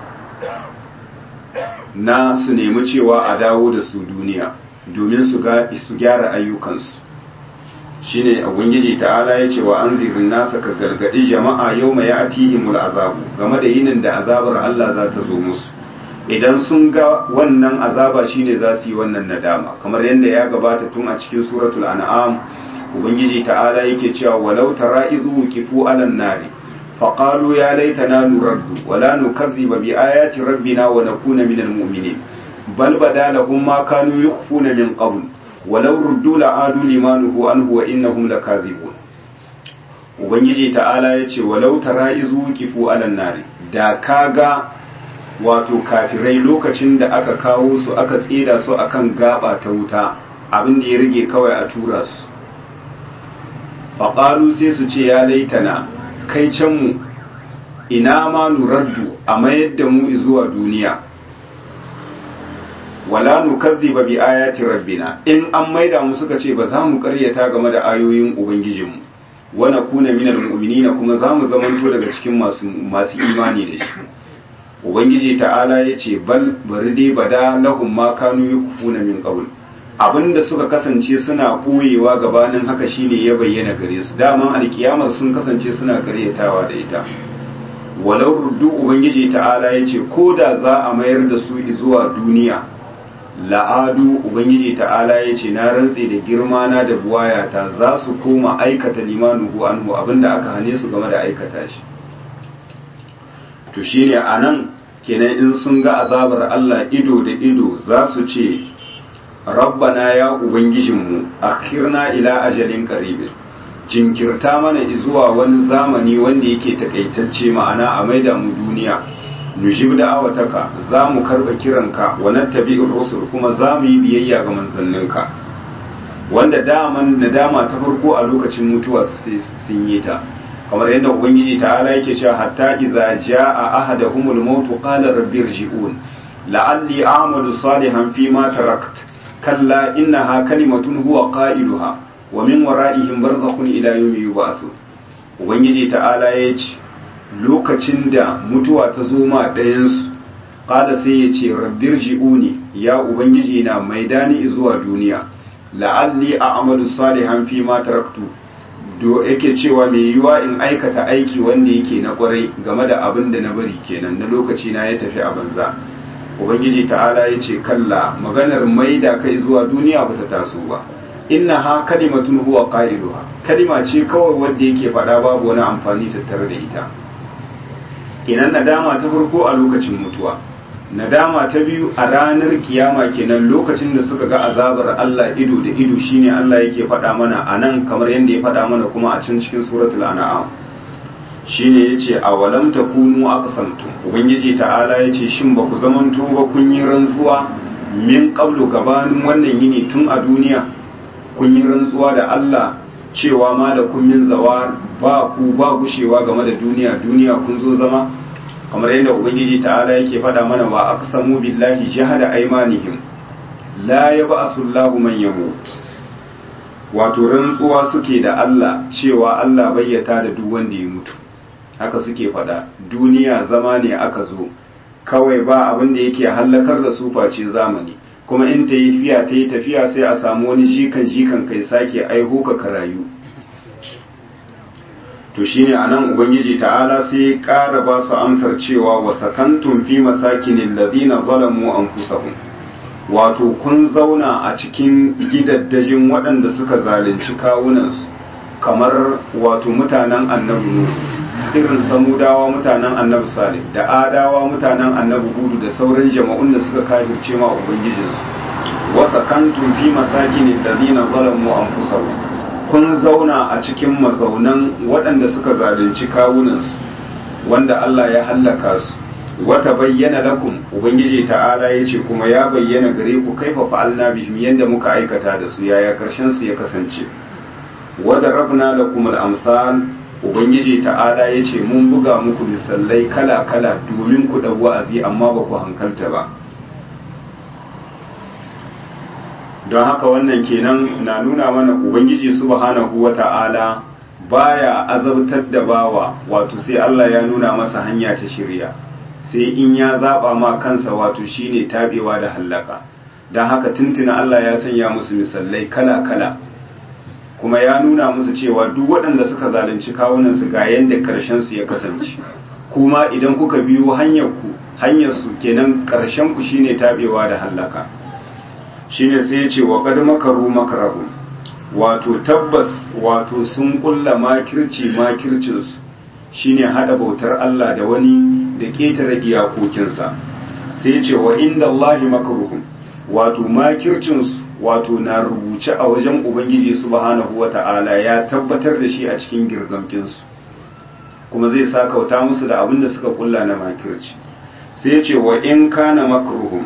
Speaker 1: na su nemi cewa a dawo da su duniya domin su ga su gyara ayyukansu shine ubangiji ta'ala ya ce wa anzirin nasa ka gargadi jama'a yau mai atihimul azabu game da yinin da azabar Allah za ta zo musu idan sun ga wannan azaba shine za su yi wannan nadama kamar yadda ya gabata tun a cikin suratul an'am ubangiji ta'ala yake cewa walau tara izu kifu alan nari faqalu ya laitana nuraddu wala nukazziba bi ayati rabbina wa nakuna minal mu'minin bal bada lahum ma kanu yukhfuna min qabl walau ruddu la'adu limanuhu anhu wa innahum lakazibun ubangiji ta'ala yace walau tara izu kifu alan nari da kaga wato kafirai lokacin da aka kawo su aka tsira su akan gaba ta wuta abin da ya rage kawai a tura su faƙaru sai su ce ya laitana kai can mu ina ma nuraddu a mayar da mu zuwa duniya wala nukazziba bi ayati rabbina in an maida mu suka ce ba za mu karyata game da ayoyin ubangijinmu wa nakuna minal mu'minina kuma za mu zamanto daga cikin masu masu imani da shi ubangiji ta'ala ya ce bal bari dai bada lahum ma kanu yukfuna min qabl abinda suka kasance suna boyewa gabanin haka shine ya bayyana gare su daman alkiyamar sun kasance suna karyatawa da ita walau ruddu ubangiji ta'ala ya ce ko da za a mayar da su zuwa duniya la'adu ubangiji ta'ala ya ce na rantse da girma na da buwayata za su koma aikata limanuhu anhu abinda aka hane su game da aikata shi to shine anan kenan in sun ga azabar Allah ido da ido za su ce rabbana ya ubangijinmu akhirna ila ajalin qarib jinkirta mana zuwa wani zamani wanda yake takaitacce ma'ana a maida mu duniya nujib da awataka za mu karba kiranka wa nattabi'ur rusul kuma za mu yi biyayya ga manzanninka wanda daman nadama ta farko a lokacin mutuwa sun yi ta kamar yadda ubangiji ta'ala yake cewa hatta idza jaa ahaduhumul maut qala rabbi irji'un la'alli a'malu salihan fi ma tarakt kalla innaha kalimatun huwa qailuha wa min wara'ihim barzakhun ila yawmi yub'athun ubangiji ta'ala ya ce lokacin da mutuwa ta zo ma ɗayan su qala sai ya ce rabbi irji'uni ya ubangiji na maidani zuwa duniya la'alli a'malu salihan fi ma taraktu do yake cewa mai yiwa in aikata aiki wanda yake na kwarai game da abin da na bari kenan na lokaci na ya tafi a banza ubangiji ta'ala ya ce kalla maganar mai da kai zuwa duniya ba ta taso ba inna ha kalimatun huwa qailuha kalima ce kawai wanda yake faɗa babu wani amfani tattare da ita kenan nadama ta farko a lokacin mutuwa nadama ta biyu a ranar kiyama kenan lokacin da suka ga azabar Allah ido da ido shine Allah yake faɗa mana a nan kamar yadda ya faɗa mana kuma a can cikin suratul an'am shine yace awalam takunu aqsamtum ubangiji ta'ala yace shin ba ku zamanto ba kun yi rantsuwa min qablu gabanin wannan yini tun a duniya kun yi rantsuwa da Allah cewa ma da kun min zawar ba ku ba gushewa game da duniya duniya kun zo zama kamar yadda ubangiji ta'ala yake faɗa mana wa aqsamu billahi jahada aymanihim la yab'asu Allahu man yamut wato rantsuwa suke da Allah cewa Allah bayyata da duk wanda ya mutu haka suke faɗa duniya zama ne aka zo kawai ba abin da yake hallakar da su face zamani kuma in ta yi tafiya ta yi tafiya sai a samu wani jikan jikan kai sake aiho ka karayu to shine anan ubangiji ta'ala sai ya ƙara ba su amsar cewa wa sakantum fi masakinin ladina zalamu anfusahum wato kun zauna a cikin gidaddajin waɗanda suka zalunci kawunansu kamar wato mutanen annabi nuhu irin samudawa mutanen annabi salih da adawa mutanen annabi hudu da sauran jama'un da suka kafirce ma ubangijinsu wa sakantum fi masakinin ladina zalamu anfusahum kun zauna a cikin mazaunan waɗanda suka zalunci kawunansu wanda Allah ya hallaka su wata bayyana lakum ubangiji ta'ala ya ce kuma ya bayyana gare ku kaifa fa'alna bihim yanda muka aikata da su yaya karshen su ya kasance wada rabna lakum al-amsal ubangiji ta'ala ya ce mun buga muku misalai kala kala domin ku dau wa'azi amma ba ku hankalta ba don haka wannan kenan na nuna mana ubangiji subhanahu wata'ala baya azabtar da bawa wato sai Allah ya nuna masa hanya ta shirya sai in ya zaba ma kansa wato shine tabewa da hallaka don haka tuntuna Allah ya sanya musu misalai kala-kala kuma ya nuna musu cewa duk waɗanda suka zalunci kawunansu ga yadda su ya kasance kuma idan kuka biyo hanyar ku hanyar su kenan karshen ku shine tabewa da hallaka shine sai ya ce wa qad makaru makarahu wato tabbas wato sun kulla makirci makircinsu shine hada bautar Allah da wani da ƙetare iyakokinsa sai ce wa inda Allah makaruhum wato makircinsu wato na rubuce a wajen Ubangiji subhanahu wa ta'ala ya tabbatar da shi a cikin girgamkinsu kuma zai sa kauta musu da abin da suka kulla na makirci sai ce wa in kana makruhum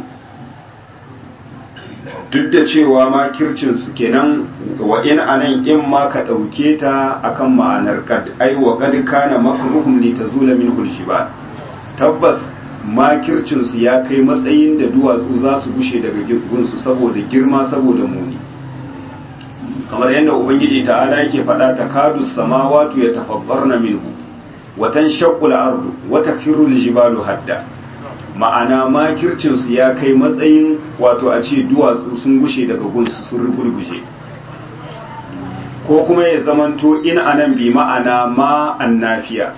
Speaker 1: duk da cewa makircinsu kenan wa in anan in ma ka ɗauke ta akan ma'anar kad ai wa kad kana makruhum li tazula min hulshiba tabbas makircinsu ya kai matsayin da duwatsu za su gushe daga gunsu saboda girma saboda muni kamar yadda ubangiji ta'ala yake faɗa ta kadu samawatu ya tafabbarna minhu watan shaqqul ardu wa takiru jibalu hadda ma'ana makircinsu ya kai matsayin wato a ce duwatsu sun gushe daga gunsu sun rugurguje ko kuma ya zamanto in anan bi ma'ana ma annafiya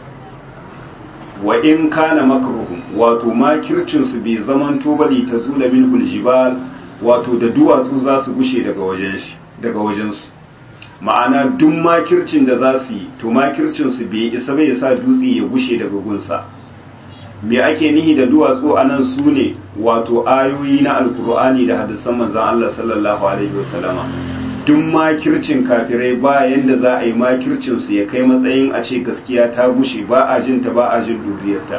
Speaker 1: wa in kana makruhum wato makircinsu bai zamanto bali ta zula min huljibal wato da duwatsu za su gushe daga wajen shi daga wajensu ma'ana duk makircin da za su yi to makircinsu bai isa bai sa dutse ya gushe daga gunsa me ake nihi da duwatsu a nan su ne wato ayoyi na alkur'ani da hadisan manzan Allah sallallahu alaihi wasallama duk makircin kafirai ba yanda za a yi makircin su ya kai matsayin a ce gaskiya ta gushe ba a jin ta ba a jin duriyarta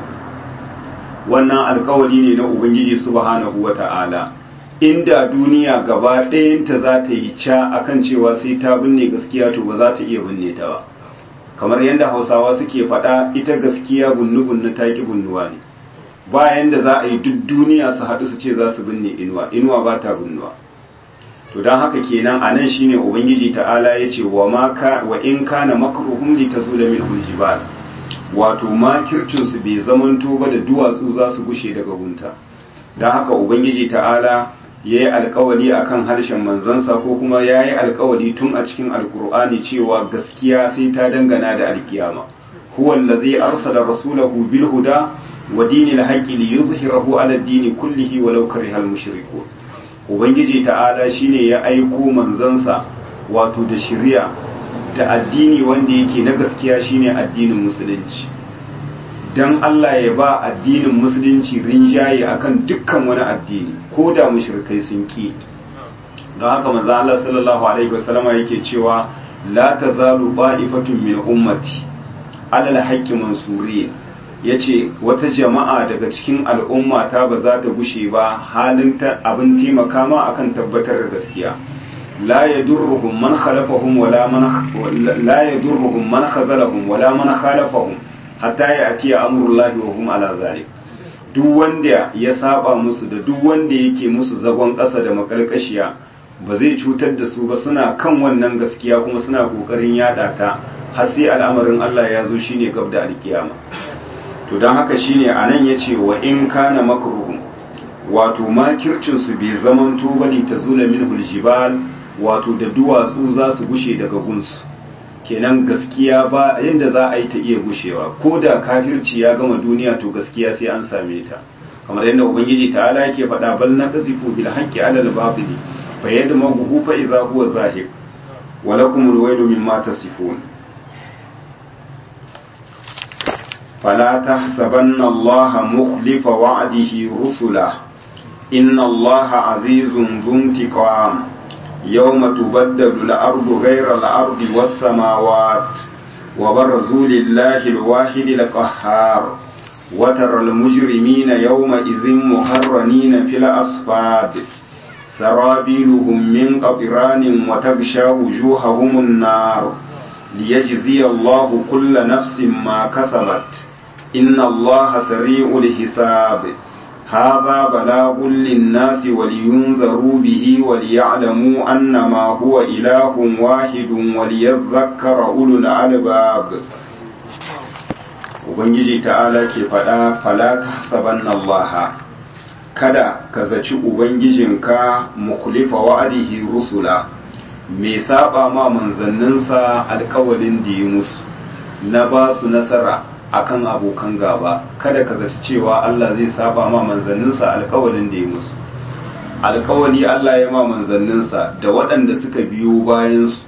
Speaker 1: wannan alkawari ne na ubangiji subhanahu wata'ala inda duniya gaba ɗayanta za ta yi ca akan cewa sai ta binne gaskiya to ba za ta iya binne ta ba kamar yadda hausawa suke faɗa ita gaskiya bunnu-bunnu ta ƙi bunnuwa ne bayan da za a yi duk duniya su haɗu su ce za su binne inuwa inuwa ba ta bunnuwa to don haka kenan a nan shine ubangiji ta'ala ya ce wa in kana makruhum li tazula min jibal wato makircin su bai zamanto ba da duwatsu za su gushe daga gunta don haka ubangiji ta'ala ya yi alkawali a kan harshen manzansa ko kuma ya yi alkawali tun a cikin alkur'ani cewa gaskiya sai ta dangana da alkiyama huwa allazi arsala rasulahu bil huda wa dinil haqqi li yuzhirahu ala ad-din kullihi walau karihal mushrikun ubangiji ta'ala shine ya aiko manzansa wato da shari'a da addini wanda yake na gaskiya shine addinin musulunci dan Allah ya ba addinin musulunci rinjaye akan dukkan wani addini ko da mushrikai sun ki don haka manzo Allah sallallahu alaihi wasallama yake cewa la tazalu ba'ifatun min ummati alal haqqi mansurin yace wata jama'a daga cikin al'umma ta ba za ta gushe ba halin ta abin taimaka ma akan tabbatar da gaskiya la yadurruhum man khalafahum wala man la yadurruhum man khazalahum wala man khalafahum hatta ya atiya amurullahi wa hum ala zalik duk wanda ya saba musu da duk wanda yake musu zagon ƙasa da makalkashiya ba zai cutar da su ba suna kan wannan gaskiya kuma suna kokarin yada ta har sai al'amarin Allah ya zo shine gab da alkiyama to don haka shine anan yace wa in kana makruhum wato makircin su bai zamanto bali tazula minhul jibal wato da duwatsu za su gushe daga gunsu kenan gaskiya ba yadda za a yi ta iya gushewa ko da kafirci ya gama duniya to gaskiya sai an same ta kamar yadda ubangiji ta'ala yake faɗa bal na qazifu bil haqqi ala al batili fa yadmahu fa idza huwa zahib wa lakum al waylu mimma tasifun fala tahsabanna allaha mukhlifa wa'dihi rusula inna allaha azizun dhuntiqam يوم تبدل الأرض غير الأرض والسماوات وبرزوا لله الواحد القهار وترى المجرمين يومئذ مقرنين في الأصفاد سرابيلهم من قطران وتغشى وجوههم النار ليجزي الله كل نفس ما كسبت إن الله سريع الحساب هذا بلاغ للناس ولينذروا به وليعلموا أنما هو إله واحد وليذكر أولو الألباب Ubangiji ta'ala ke faɗa fala ta saban Allah kada ka zaci Ubangijinka mukhlifa wa'adihi rusula mai saba ma manzanninsa alkawalin da yi musu na ba su nasara akan abokan gaba kada ka zaci cewa Allah zai saba ma manzanninsa alkawalin da ya musu alkawali Allah ya ma manzanninsa da waɗanda suka biyo bayansu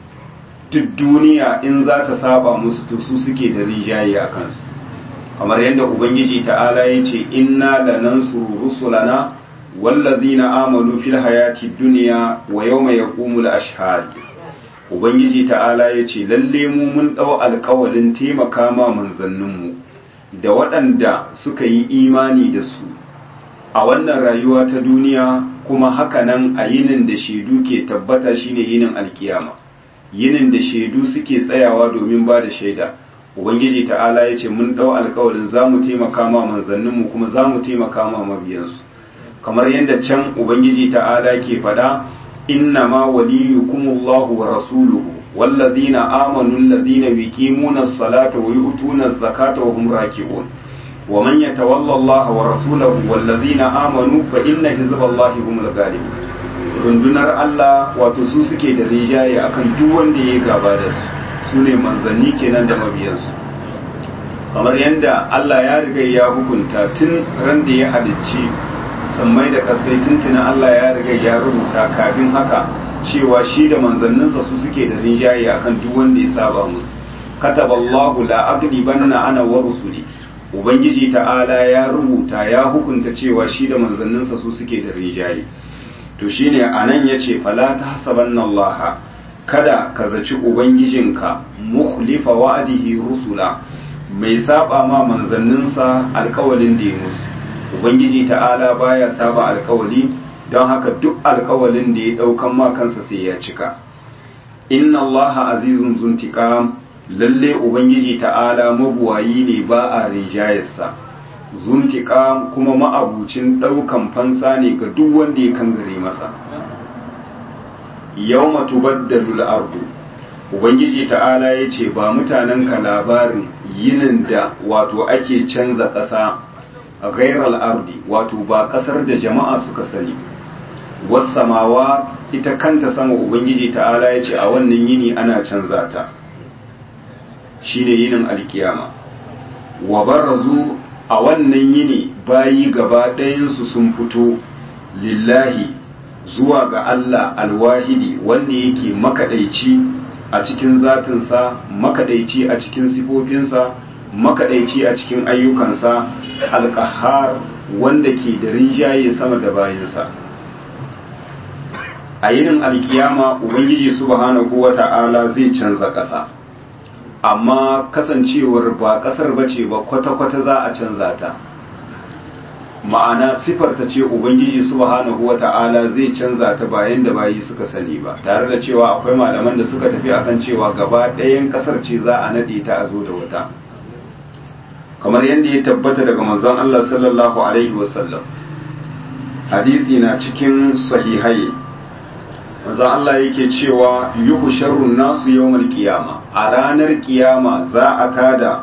Speaker 1: duk duniya in za ta saba musu to su suke da rijaye a kansu kamar yadda ubangiji ta'ala ya ce inna lanansuru rusulana wallazina amanu fil hayati dunya wa yawma yaqumul ashhad ubangiji ta'ala ya ce lalle mu mun dau alƙawalin taimaka ma manzanninmu da waɗanda suka yi imani da su a wannan rayuwa ta duniya kuma hakanan a yinin da shaidu ke tabbata shine yinin alkiyama yinin da shaidu suke tsayawa domin ba da shaida ubangiji ta'ala ya ce mun ɗau alkawarin za mu taimaka ma manzanninmu kuma za mu taimaka ma mabiyansu kamar yadda can ubangiji ta'ala ke faɗa inna ma waliyukumullahu wa rasuluhu wallazina amanu allazina yuqimuna as-salata wa yu'tuna az-zakata wa hum raki'un wa man yatawalla Allah wa rasulahu wallazina amanu fa inna hizballahi humul ghalibun rundunar Allah wato su suke da rijaye akan duk wanda ya gaba da su su ne manzanni kenan da mabiyansu kamar yadda Allah ya riga ya hukunta tun ran da ya halicci sammai da kasai tuntuna Allah ya riga ya rubuta kafin haka cewa shi da manzanninsa su suke da rinjaye akan duk wanda ya saba musu kataballahu la aghlibanna ana wa rusuli ubangiji ta'ala ya rubuta ya hukunta cewa shi da manzanninsa su suke da rinjaye to shine anan yace fala tahsabanna Allah kada ka zaci ubangijinka mukhlifa wa'dihi rusula mai saba ma manzanninsa alkawalin da ya musu ubangiji ta'ala baya saba alkawali don haka duk alkawalin da ya daukan ma kansa sai ya cika inna allaha azizun zuntiqam lalle ubangiji ta'ala mabuwayi ne ba a rinjayarsa zuntiqam kuma ma'abucin daukan fansa ne ga duk wanda ya kangare masa yawma tubaddalu al-ardu ubangiji ta'ala yace ba mutanen ka labarin yinin da wato ake canza ƙasa a gairar ardi wato ba ƙasar da jama'a suka sani wasamawa ita kanta sama ubangiji ta'ala yace a wannan yini ana canza ta shine yinin alkiyama wa barazu a wannan yini bayi gaba ɗayansu sun fito lillahi zuwa ga Allah alwahidi wanda yake makaɗaici a cikin zatinsa makaɗaici a cikin sifofinsa makaɗaici a cikin ayyukansa alƙahar wanda ke da rinjaye sama da bayansa a yinin alkiyama ubangiji subhanahu wata'ala zai canza ƙasa amma kasancewar ba ƙasar bace ba kwata-kwata za a canza ta ma'ana sifar ta ce ubangiji subhanahu wata'ala zai canza ta bayan da bayi suka sani ba tare da cewa akwai malaman da suka tafi akan cewa gaba ɗayan ƙasar ce za a nade ta a zo da wata kamar yadda ya tabbata daga manzon Allah sallallahu alaihi wasallam hadisi na cikin sahihai manzon Allah yake cewa yuhu sharrun nasu yawmal qiyama a ranar kiyama za a tada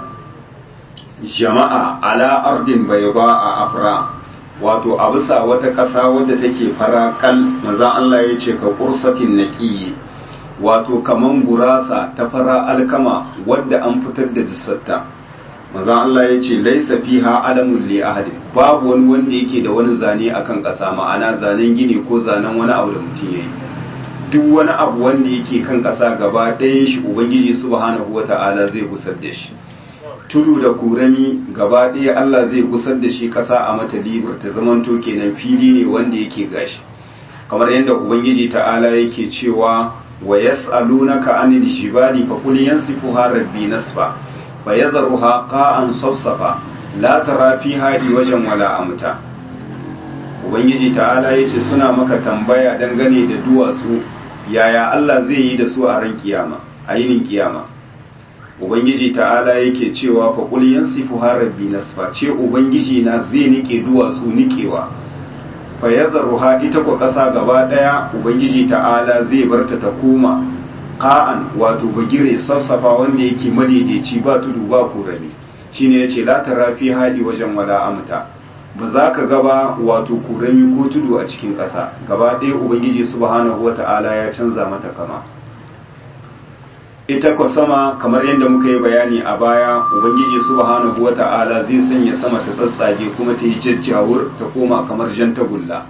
Speaker 1: jama'a ala ardin bayda a afra wato a bisa wata ƙasa wadda take farakal manzon Allah ya ce ka kursatin naqiyi wato kaman gurasa ta fara alkama wadda an fitar da dissarta manzon Allah ya ce laisa fiha alamun li ahadin babu wani wanda yake da wani zane akan ƙasa ma'ana zanen gini ko zanen wani abu da mutum yayi duk wani abu wanda yake kan ƙasa gaba ɗayan shi ubangiji subhanahu wata'ala zai gusar da shi tudu da kurami gaba ɗaya Allah zai gusar da shi ƙasa a mata libar ta zamanto kenan fili ne wanda yake gashi kamar yadda ubangiji ta'ala yake cewa wa yas'alunaka anil jibali fa qul yansifuha rabbi nasfa fa yadharuha qa'an sawsafa la tara fiha wajen wala amta ubangiji ta'ala yace suna maka tambaya dangane da duwatsu yaya Allah zai yi da su a ran kiyama a yinin kiyama ubangiji ta'ala yake cewa fa qul yansifu rabbi nasfa ce ubangiji na zai nike duwatsu nikewa fa yadharuha ita ko kasa gaba daya ubangiji ta'ala zai barta ta koma qa'an wato bagire safsafa wanda yake madaidaici ba tudu ba kurami shine yace la tara fi hadi wajen wala amta ba za ka gaba wato kurami ko tudu a cikin ƙasa gaba ɗaya ubangiji subhanahu wata'ala ya canza mata kama ita ko sama kamar yadda muka yi bayani a baya ubangiji subhanahu wata'ala zai sanya sama ta tsatsage kuma ta yi jajjawur ta koma kamar jan tagulla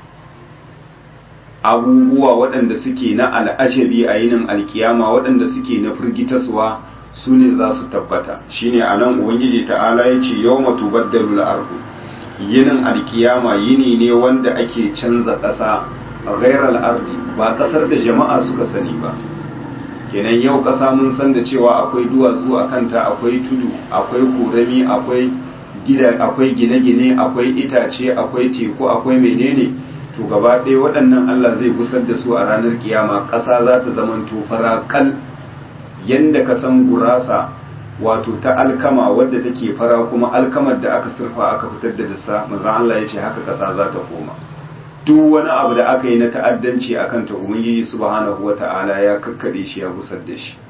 Speaker 1: abubuwa waɗanda suke na al'ajabi a yinin alkiyama waɗanda suke na firgitaswa su ne za su tabbata shine a nan ubangiji ta'ala ya ce yau matu baddalu ardu yinin alkiyama yini ne wanda ake canza ƙasa a gairar ardi ba ƙasar da jama'a suka sani ba kenan yau ƙasa mun san da cewa akwai duwatsu a kanta akwai tudu akwai korami akwai gida akwai gine-gine akwai itace akwai teku akwai menene to gaba ɗaya waɗannan Allah zai gusar da su a ranar kiyama ƙasa za ta zama fara kal yanda ka san gurasa wato ta alkama wadda take fara kuma alkamar da aka surfa aka fitar da dissa manzon Allah ya ce haka ƙasa za ta koma duk wani abu da aka yi na ta'addanci akan ta ubangiji subhanahu wata'ala ya kakkade shi ya gusar da shi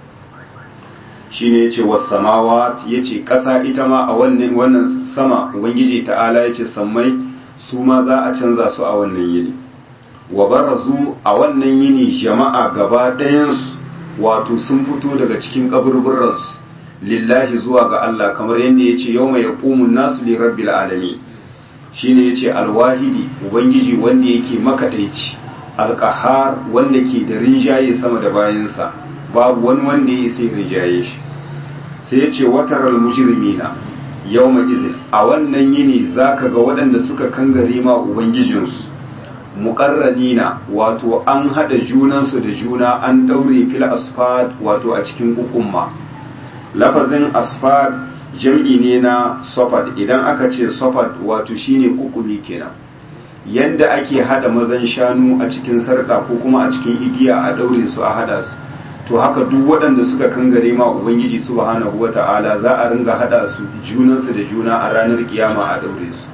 Speaker 1: shine yace was samawat yace ƙasa ita ma a wannan wannan sama ubangiji ta'ala yace sammai su ma za a canza su a wannan yini wa barazu a wannan yini jama'a gaba ɗayansu wato sun fito daga cikin kaburburansu lillahi zuwa ga Allah kamar yadda ya ce yau mai yaƙumun nasu li rabbil alami shine ya ce alwahidi ubangiji wanda yake makaɗaici alƙahar wanda ke da rinjaye sama da bayansa babu wani wanda ya sai rinjaye shi sai ya ce wataral mujrimina yau izin a wannan yini za ka ga waɗanda suka kangare ma ubangijinsu muƙarranina wato an haɗa junansu da juna an ɗaure fil asfad wato a cikin ukumma lafazin asfad jam'i ne na sofad idan aka ce sofad wato shine kukumi kenan yadda ake haɗa mazan shanu a cikin sarƙa ko kuma a cikin igiya a ɗaure su a haɗa su to haka duk waɗanda suka kangare ma ubangiji subhanahu wata'ala za a ringa haɗa su junansu da juna a ranar kiyama a ɗaure su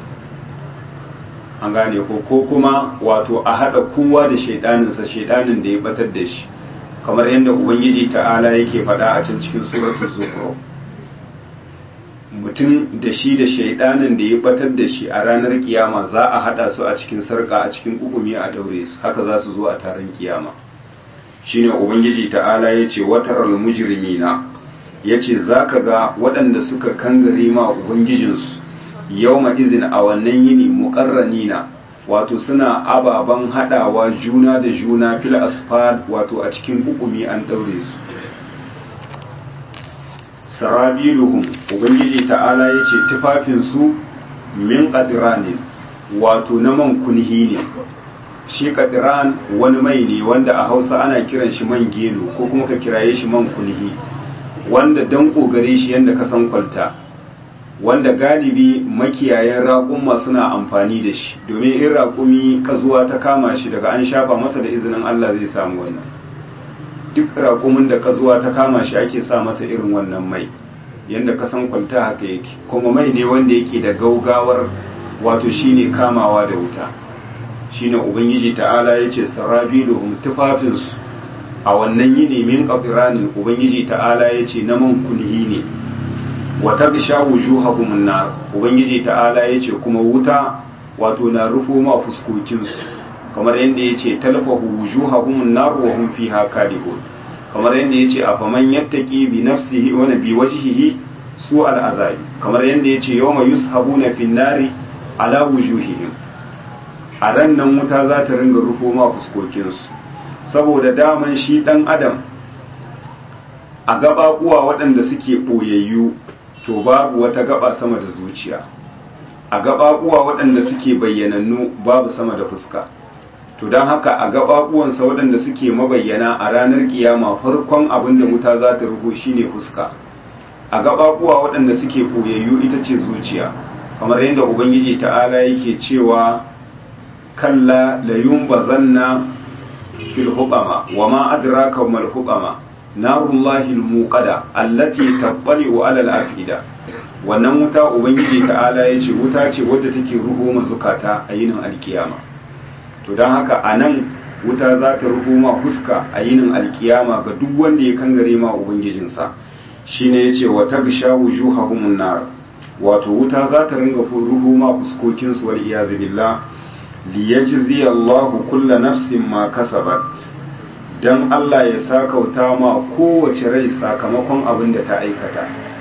Speaker 1: an gane ko ko kuma wato a haɗa kowa da shaidaninsa shaidanin da ya batar da shi kamar yadda ubangiji ta'ala yake faɗa a can cikin suratul zukhruf mutum da shi da shaidanin da ya batar da shi a ranar kiyama za a haɗa su a cikin sarka a cikin kukumi a daure su haka za su zo a taron kiyama shine ubangiji ta'ala ya ce wataral mujrimina ya ce za ka ga waɗanda suka kangare ma ubangijinsu yau izin a wannan yini muƙarranina wato suna ababen haɗawa juna da juna fil asfal wato a cikin hukumi an ɗaure su sarabiluhum ubangiji ta'ala ya ce tufafinsu min ƙadiranin wato na man kunhi ne shi ƙadiran wani mai ne wanda a hausa ana kiran shi man gelo ko kuma ka kiraye shi man kunhi wanda dan ƙogare shi yadda ka san kwalta wanda galibi makiyayan raƙumma suna amfani da shi domin in raƙumi kazuwa ta kama shi daga an shafa masa da izinin Allah zai samu wannan duk raƙumin da kazuwa ta kama shi ake sa masa irin wannan mai yadda kasan kwalta haka yake kuma mai ne wanda yake da gaugawar wato shine kamawa da wuta shine ubangiji ta'ala ya ce sarabiluhum tufafinsu a wannan yini min qafiranin ubangiji ta'ala ya ce na man kunhi ne wa tagsha wujuhahum an-nar ubangiji ta'ala yace kuma wuta wato na rufo ma fuskokin su kamar yanda yace talfahu wujuhahum an-nar wa hum fiha kalihun kamar yanda yace afaman yattaqi bi nafsihi wa bi wajhihi su al-azabi kamar yanda yace yawma yushabuna fin nari ala wujuhihim a ran nan wuta za ta ringa rufo ma fuskokin su saboda daman shi dan adam a gababuwa waɗanda suke ɓoyayyu to babu wata gaba sama da zuciya a gababuwa waɗanda suke bayyanannu babu sama da fuska to don haka a gababuwansa waɗanda suke mabayyana a ranar kiyama farkon abin da wuta za ta ruhu shine fuska a gababuwa waɗanda suke ɓoyayyu ita ce zuciya kamar yadda ubangiji ta'ala yake cewa kalla la yumbazanna fil hubama wa ma adraka mal hubama narullahi al-muqada allati tabbali'u 'ala al-afida wannan wuta ubangiji ta'ala yace wuta ce wadda take ruho mazukata a yinin alkiyama to dan haka anan wuta za ta ruho ma fuska a yinin alkiyama ga duk wanda ya kangare ma ubangijinsa shine yace wa tagsha wujuhahum nar wato wuta za ta ringa ruho ma fuskokin su wal iyaz billah liyajzi Allahu kulla nafsin ma kasabat don Allah ya sakauta ma kowace rai sakamakon abin da ta aikata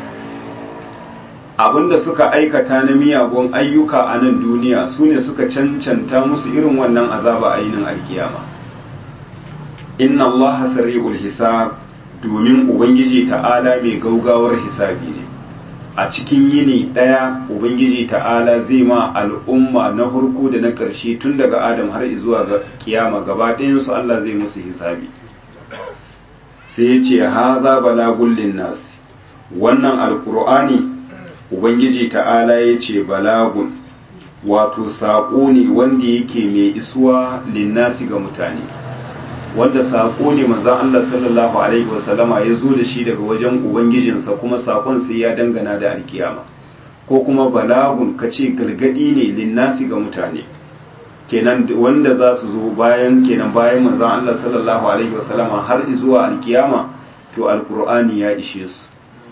Speaker 1: abin da suka aikata na miyagun ayyuka a nan duniya su ne suka cancanta musu irin wannan azaba a yinin alkiyama inna Allah sari'ul hisab domin ubangiji ta'ala mai gaugawar hisabi ne a cikin yini ɗaya ubangiji ta'ala zai ma al'umma na harko da na ƙarshe tun daga adam har zuwa ga kiyama gaba ɗayansu Allah zai musu hisabi sai ya ce haza balagun linnas wannan alkur'ani ubangiji ta'ala ya ce balagun wato saƙo ne wanda yake mai isuwa linnasi ga mutane wanda saƙo ne manzan Allah sallallahu alaihi wasallama ya zo da shi daga wajen ubangijinsa kuma saƙon sai ya dangana da alkiyama ko kuma balagun ka ce gargadi ne linnasi ga mutane kenan wanda za su zo bayan kenan bayan manzan Allah sallallahu alaihi wasallama har zuwa alkiyama to alkur'ani ya ishe su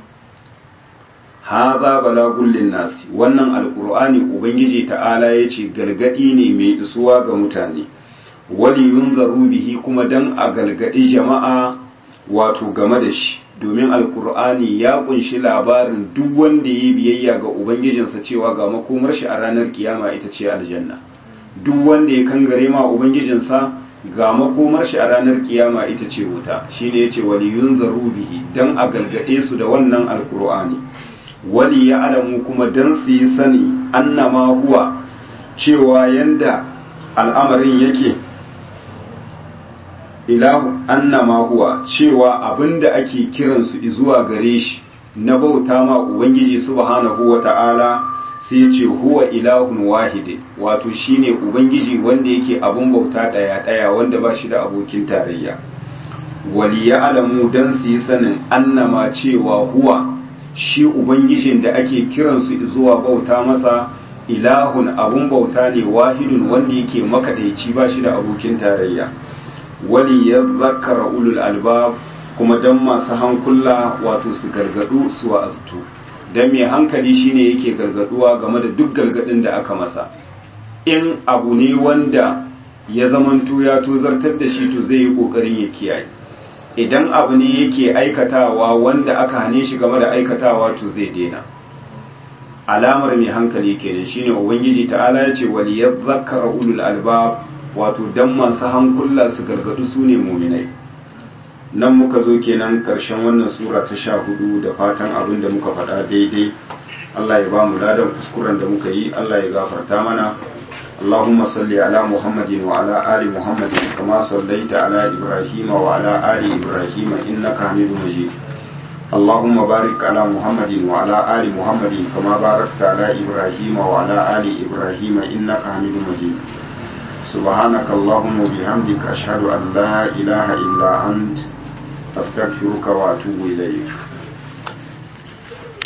Speaker 1: haza balagun linnasi wannan alkur'ani ubangiji ta'ala ya ce gargadi ne mai isuwa ga mutane wali yunzaru bihi kuma dan a galgadi jama'a wato game da shi domin alkur'ani ya kunshi labarin duk wanda ya biyayya ga ubangijinsa cewa ga makomar shi a ranar kiyama ita ce aljanna duk wanda ya kangare ma ubangijinsa ga makomar shi a ranar kiyama ita ce wuta shine yace wali yunzaru bihi dan a galgade su da wannan alkur'ani wali ya alamu kuma dan su yi sani annama huwa cewa yanda al'amarin yake ilahu annama huwa cewa abinda ake kiransu zuwa gare shi na bauta ma ubangiji subhanahu wata'ala sai ya ce huwa ilahun wahide wato shine ubangiji wanda yake abun bauta daya daya wanda ba shi da abokin tarayya wali ya alamu dan su yi sanin annama cewa huwa shi ubangijin da ake kiransu zuwa bauta masa ilahun abun bauta ne wahidun wanda yake makadaici ba shi da abokin tarayya wali ya zakara ulul albab kuma dan masu hankula wato su gargadu su wa'aztu dan mai hankali shine yake gargaduwa game da duk gargadin da aka masa in abu ne wanda ya zamanto ya tozartar da shi to zai yi kokarin ya kiyaye idan abu ne yake aikatawa wanda aka hane shi game da aikatawa to zai daina alamar mai hankali kenan shine ubangiji ta'ala ya ce wali ya zakara ulul albab wato dan masu hankula su gargadu su ne muminai nan muka zo kenan karshen wannan sura ta sha hudu da fatan abin da muka faɗa daidai Allah ya ba mu ladan kuskuren da muka yi Allah ya gafarta mana اللهم صل على محمد وعلى آل محمد كما صليت على إبراهيم وعلى آل إبراهيم إنك حميد مجيد اللهم بارك على محمد وعلى آل محمد كما باركت على إبراهيم وعلى آل إبراهيم إنك حميد مجيد سبحانك اللهم وبحمدك أشهد أن لا إله إلا أنت أستغفرك وأتوب إليك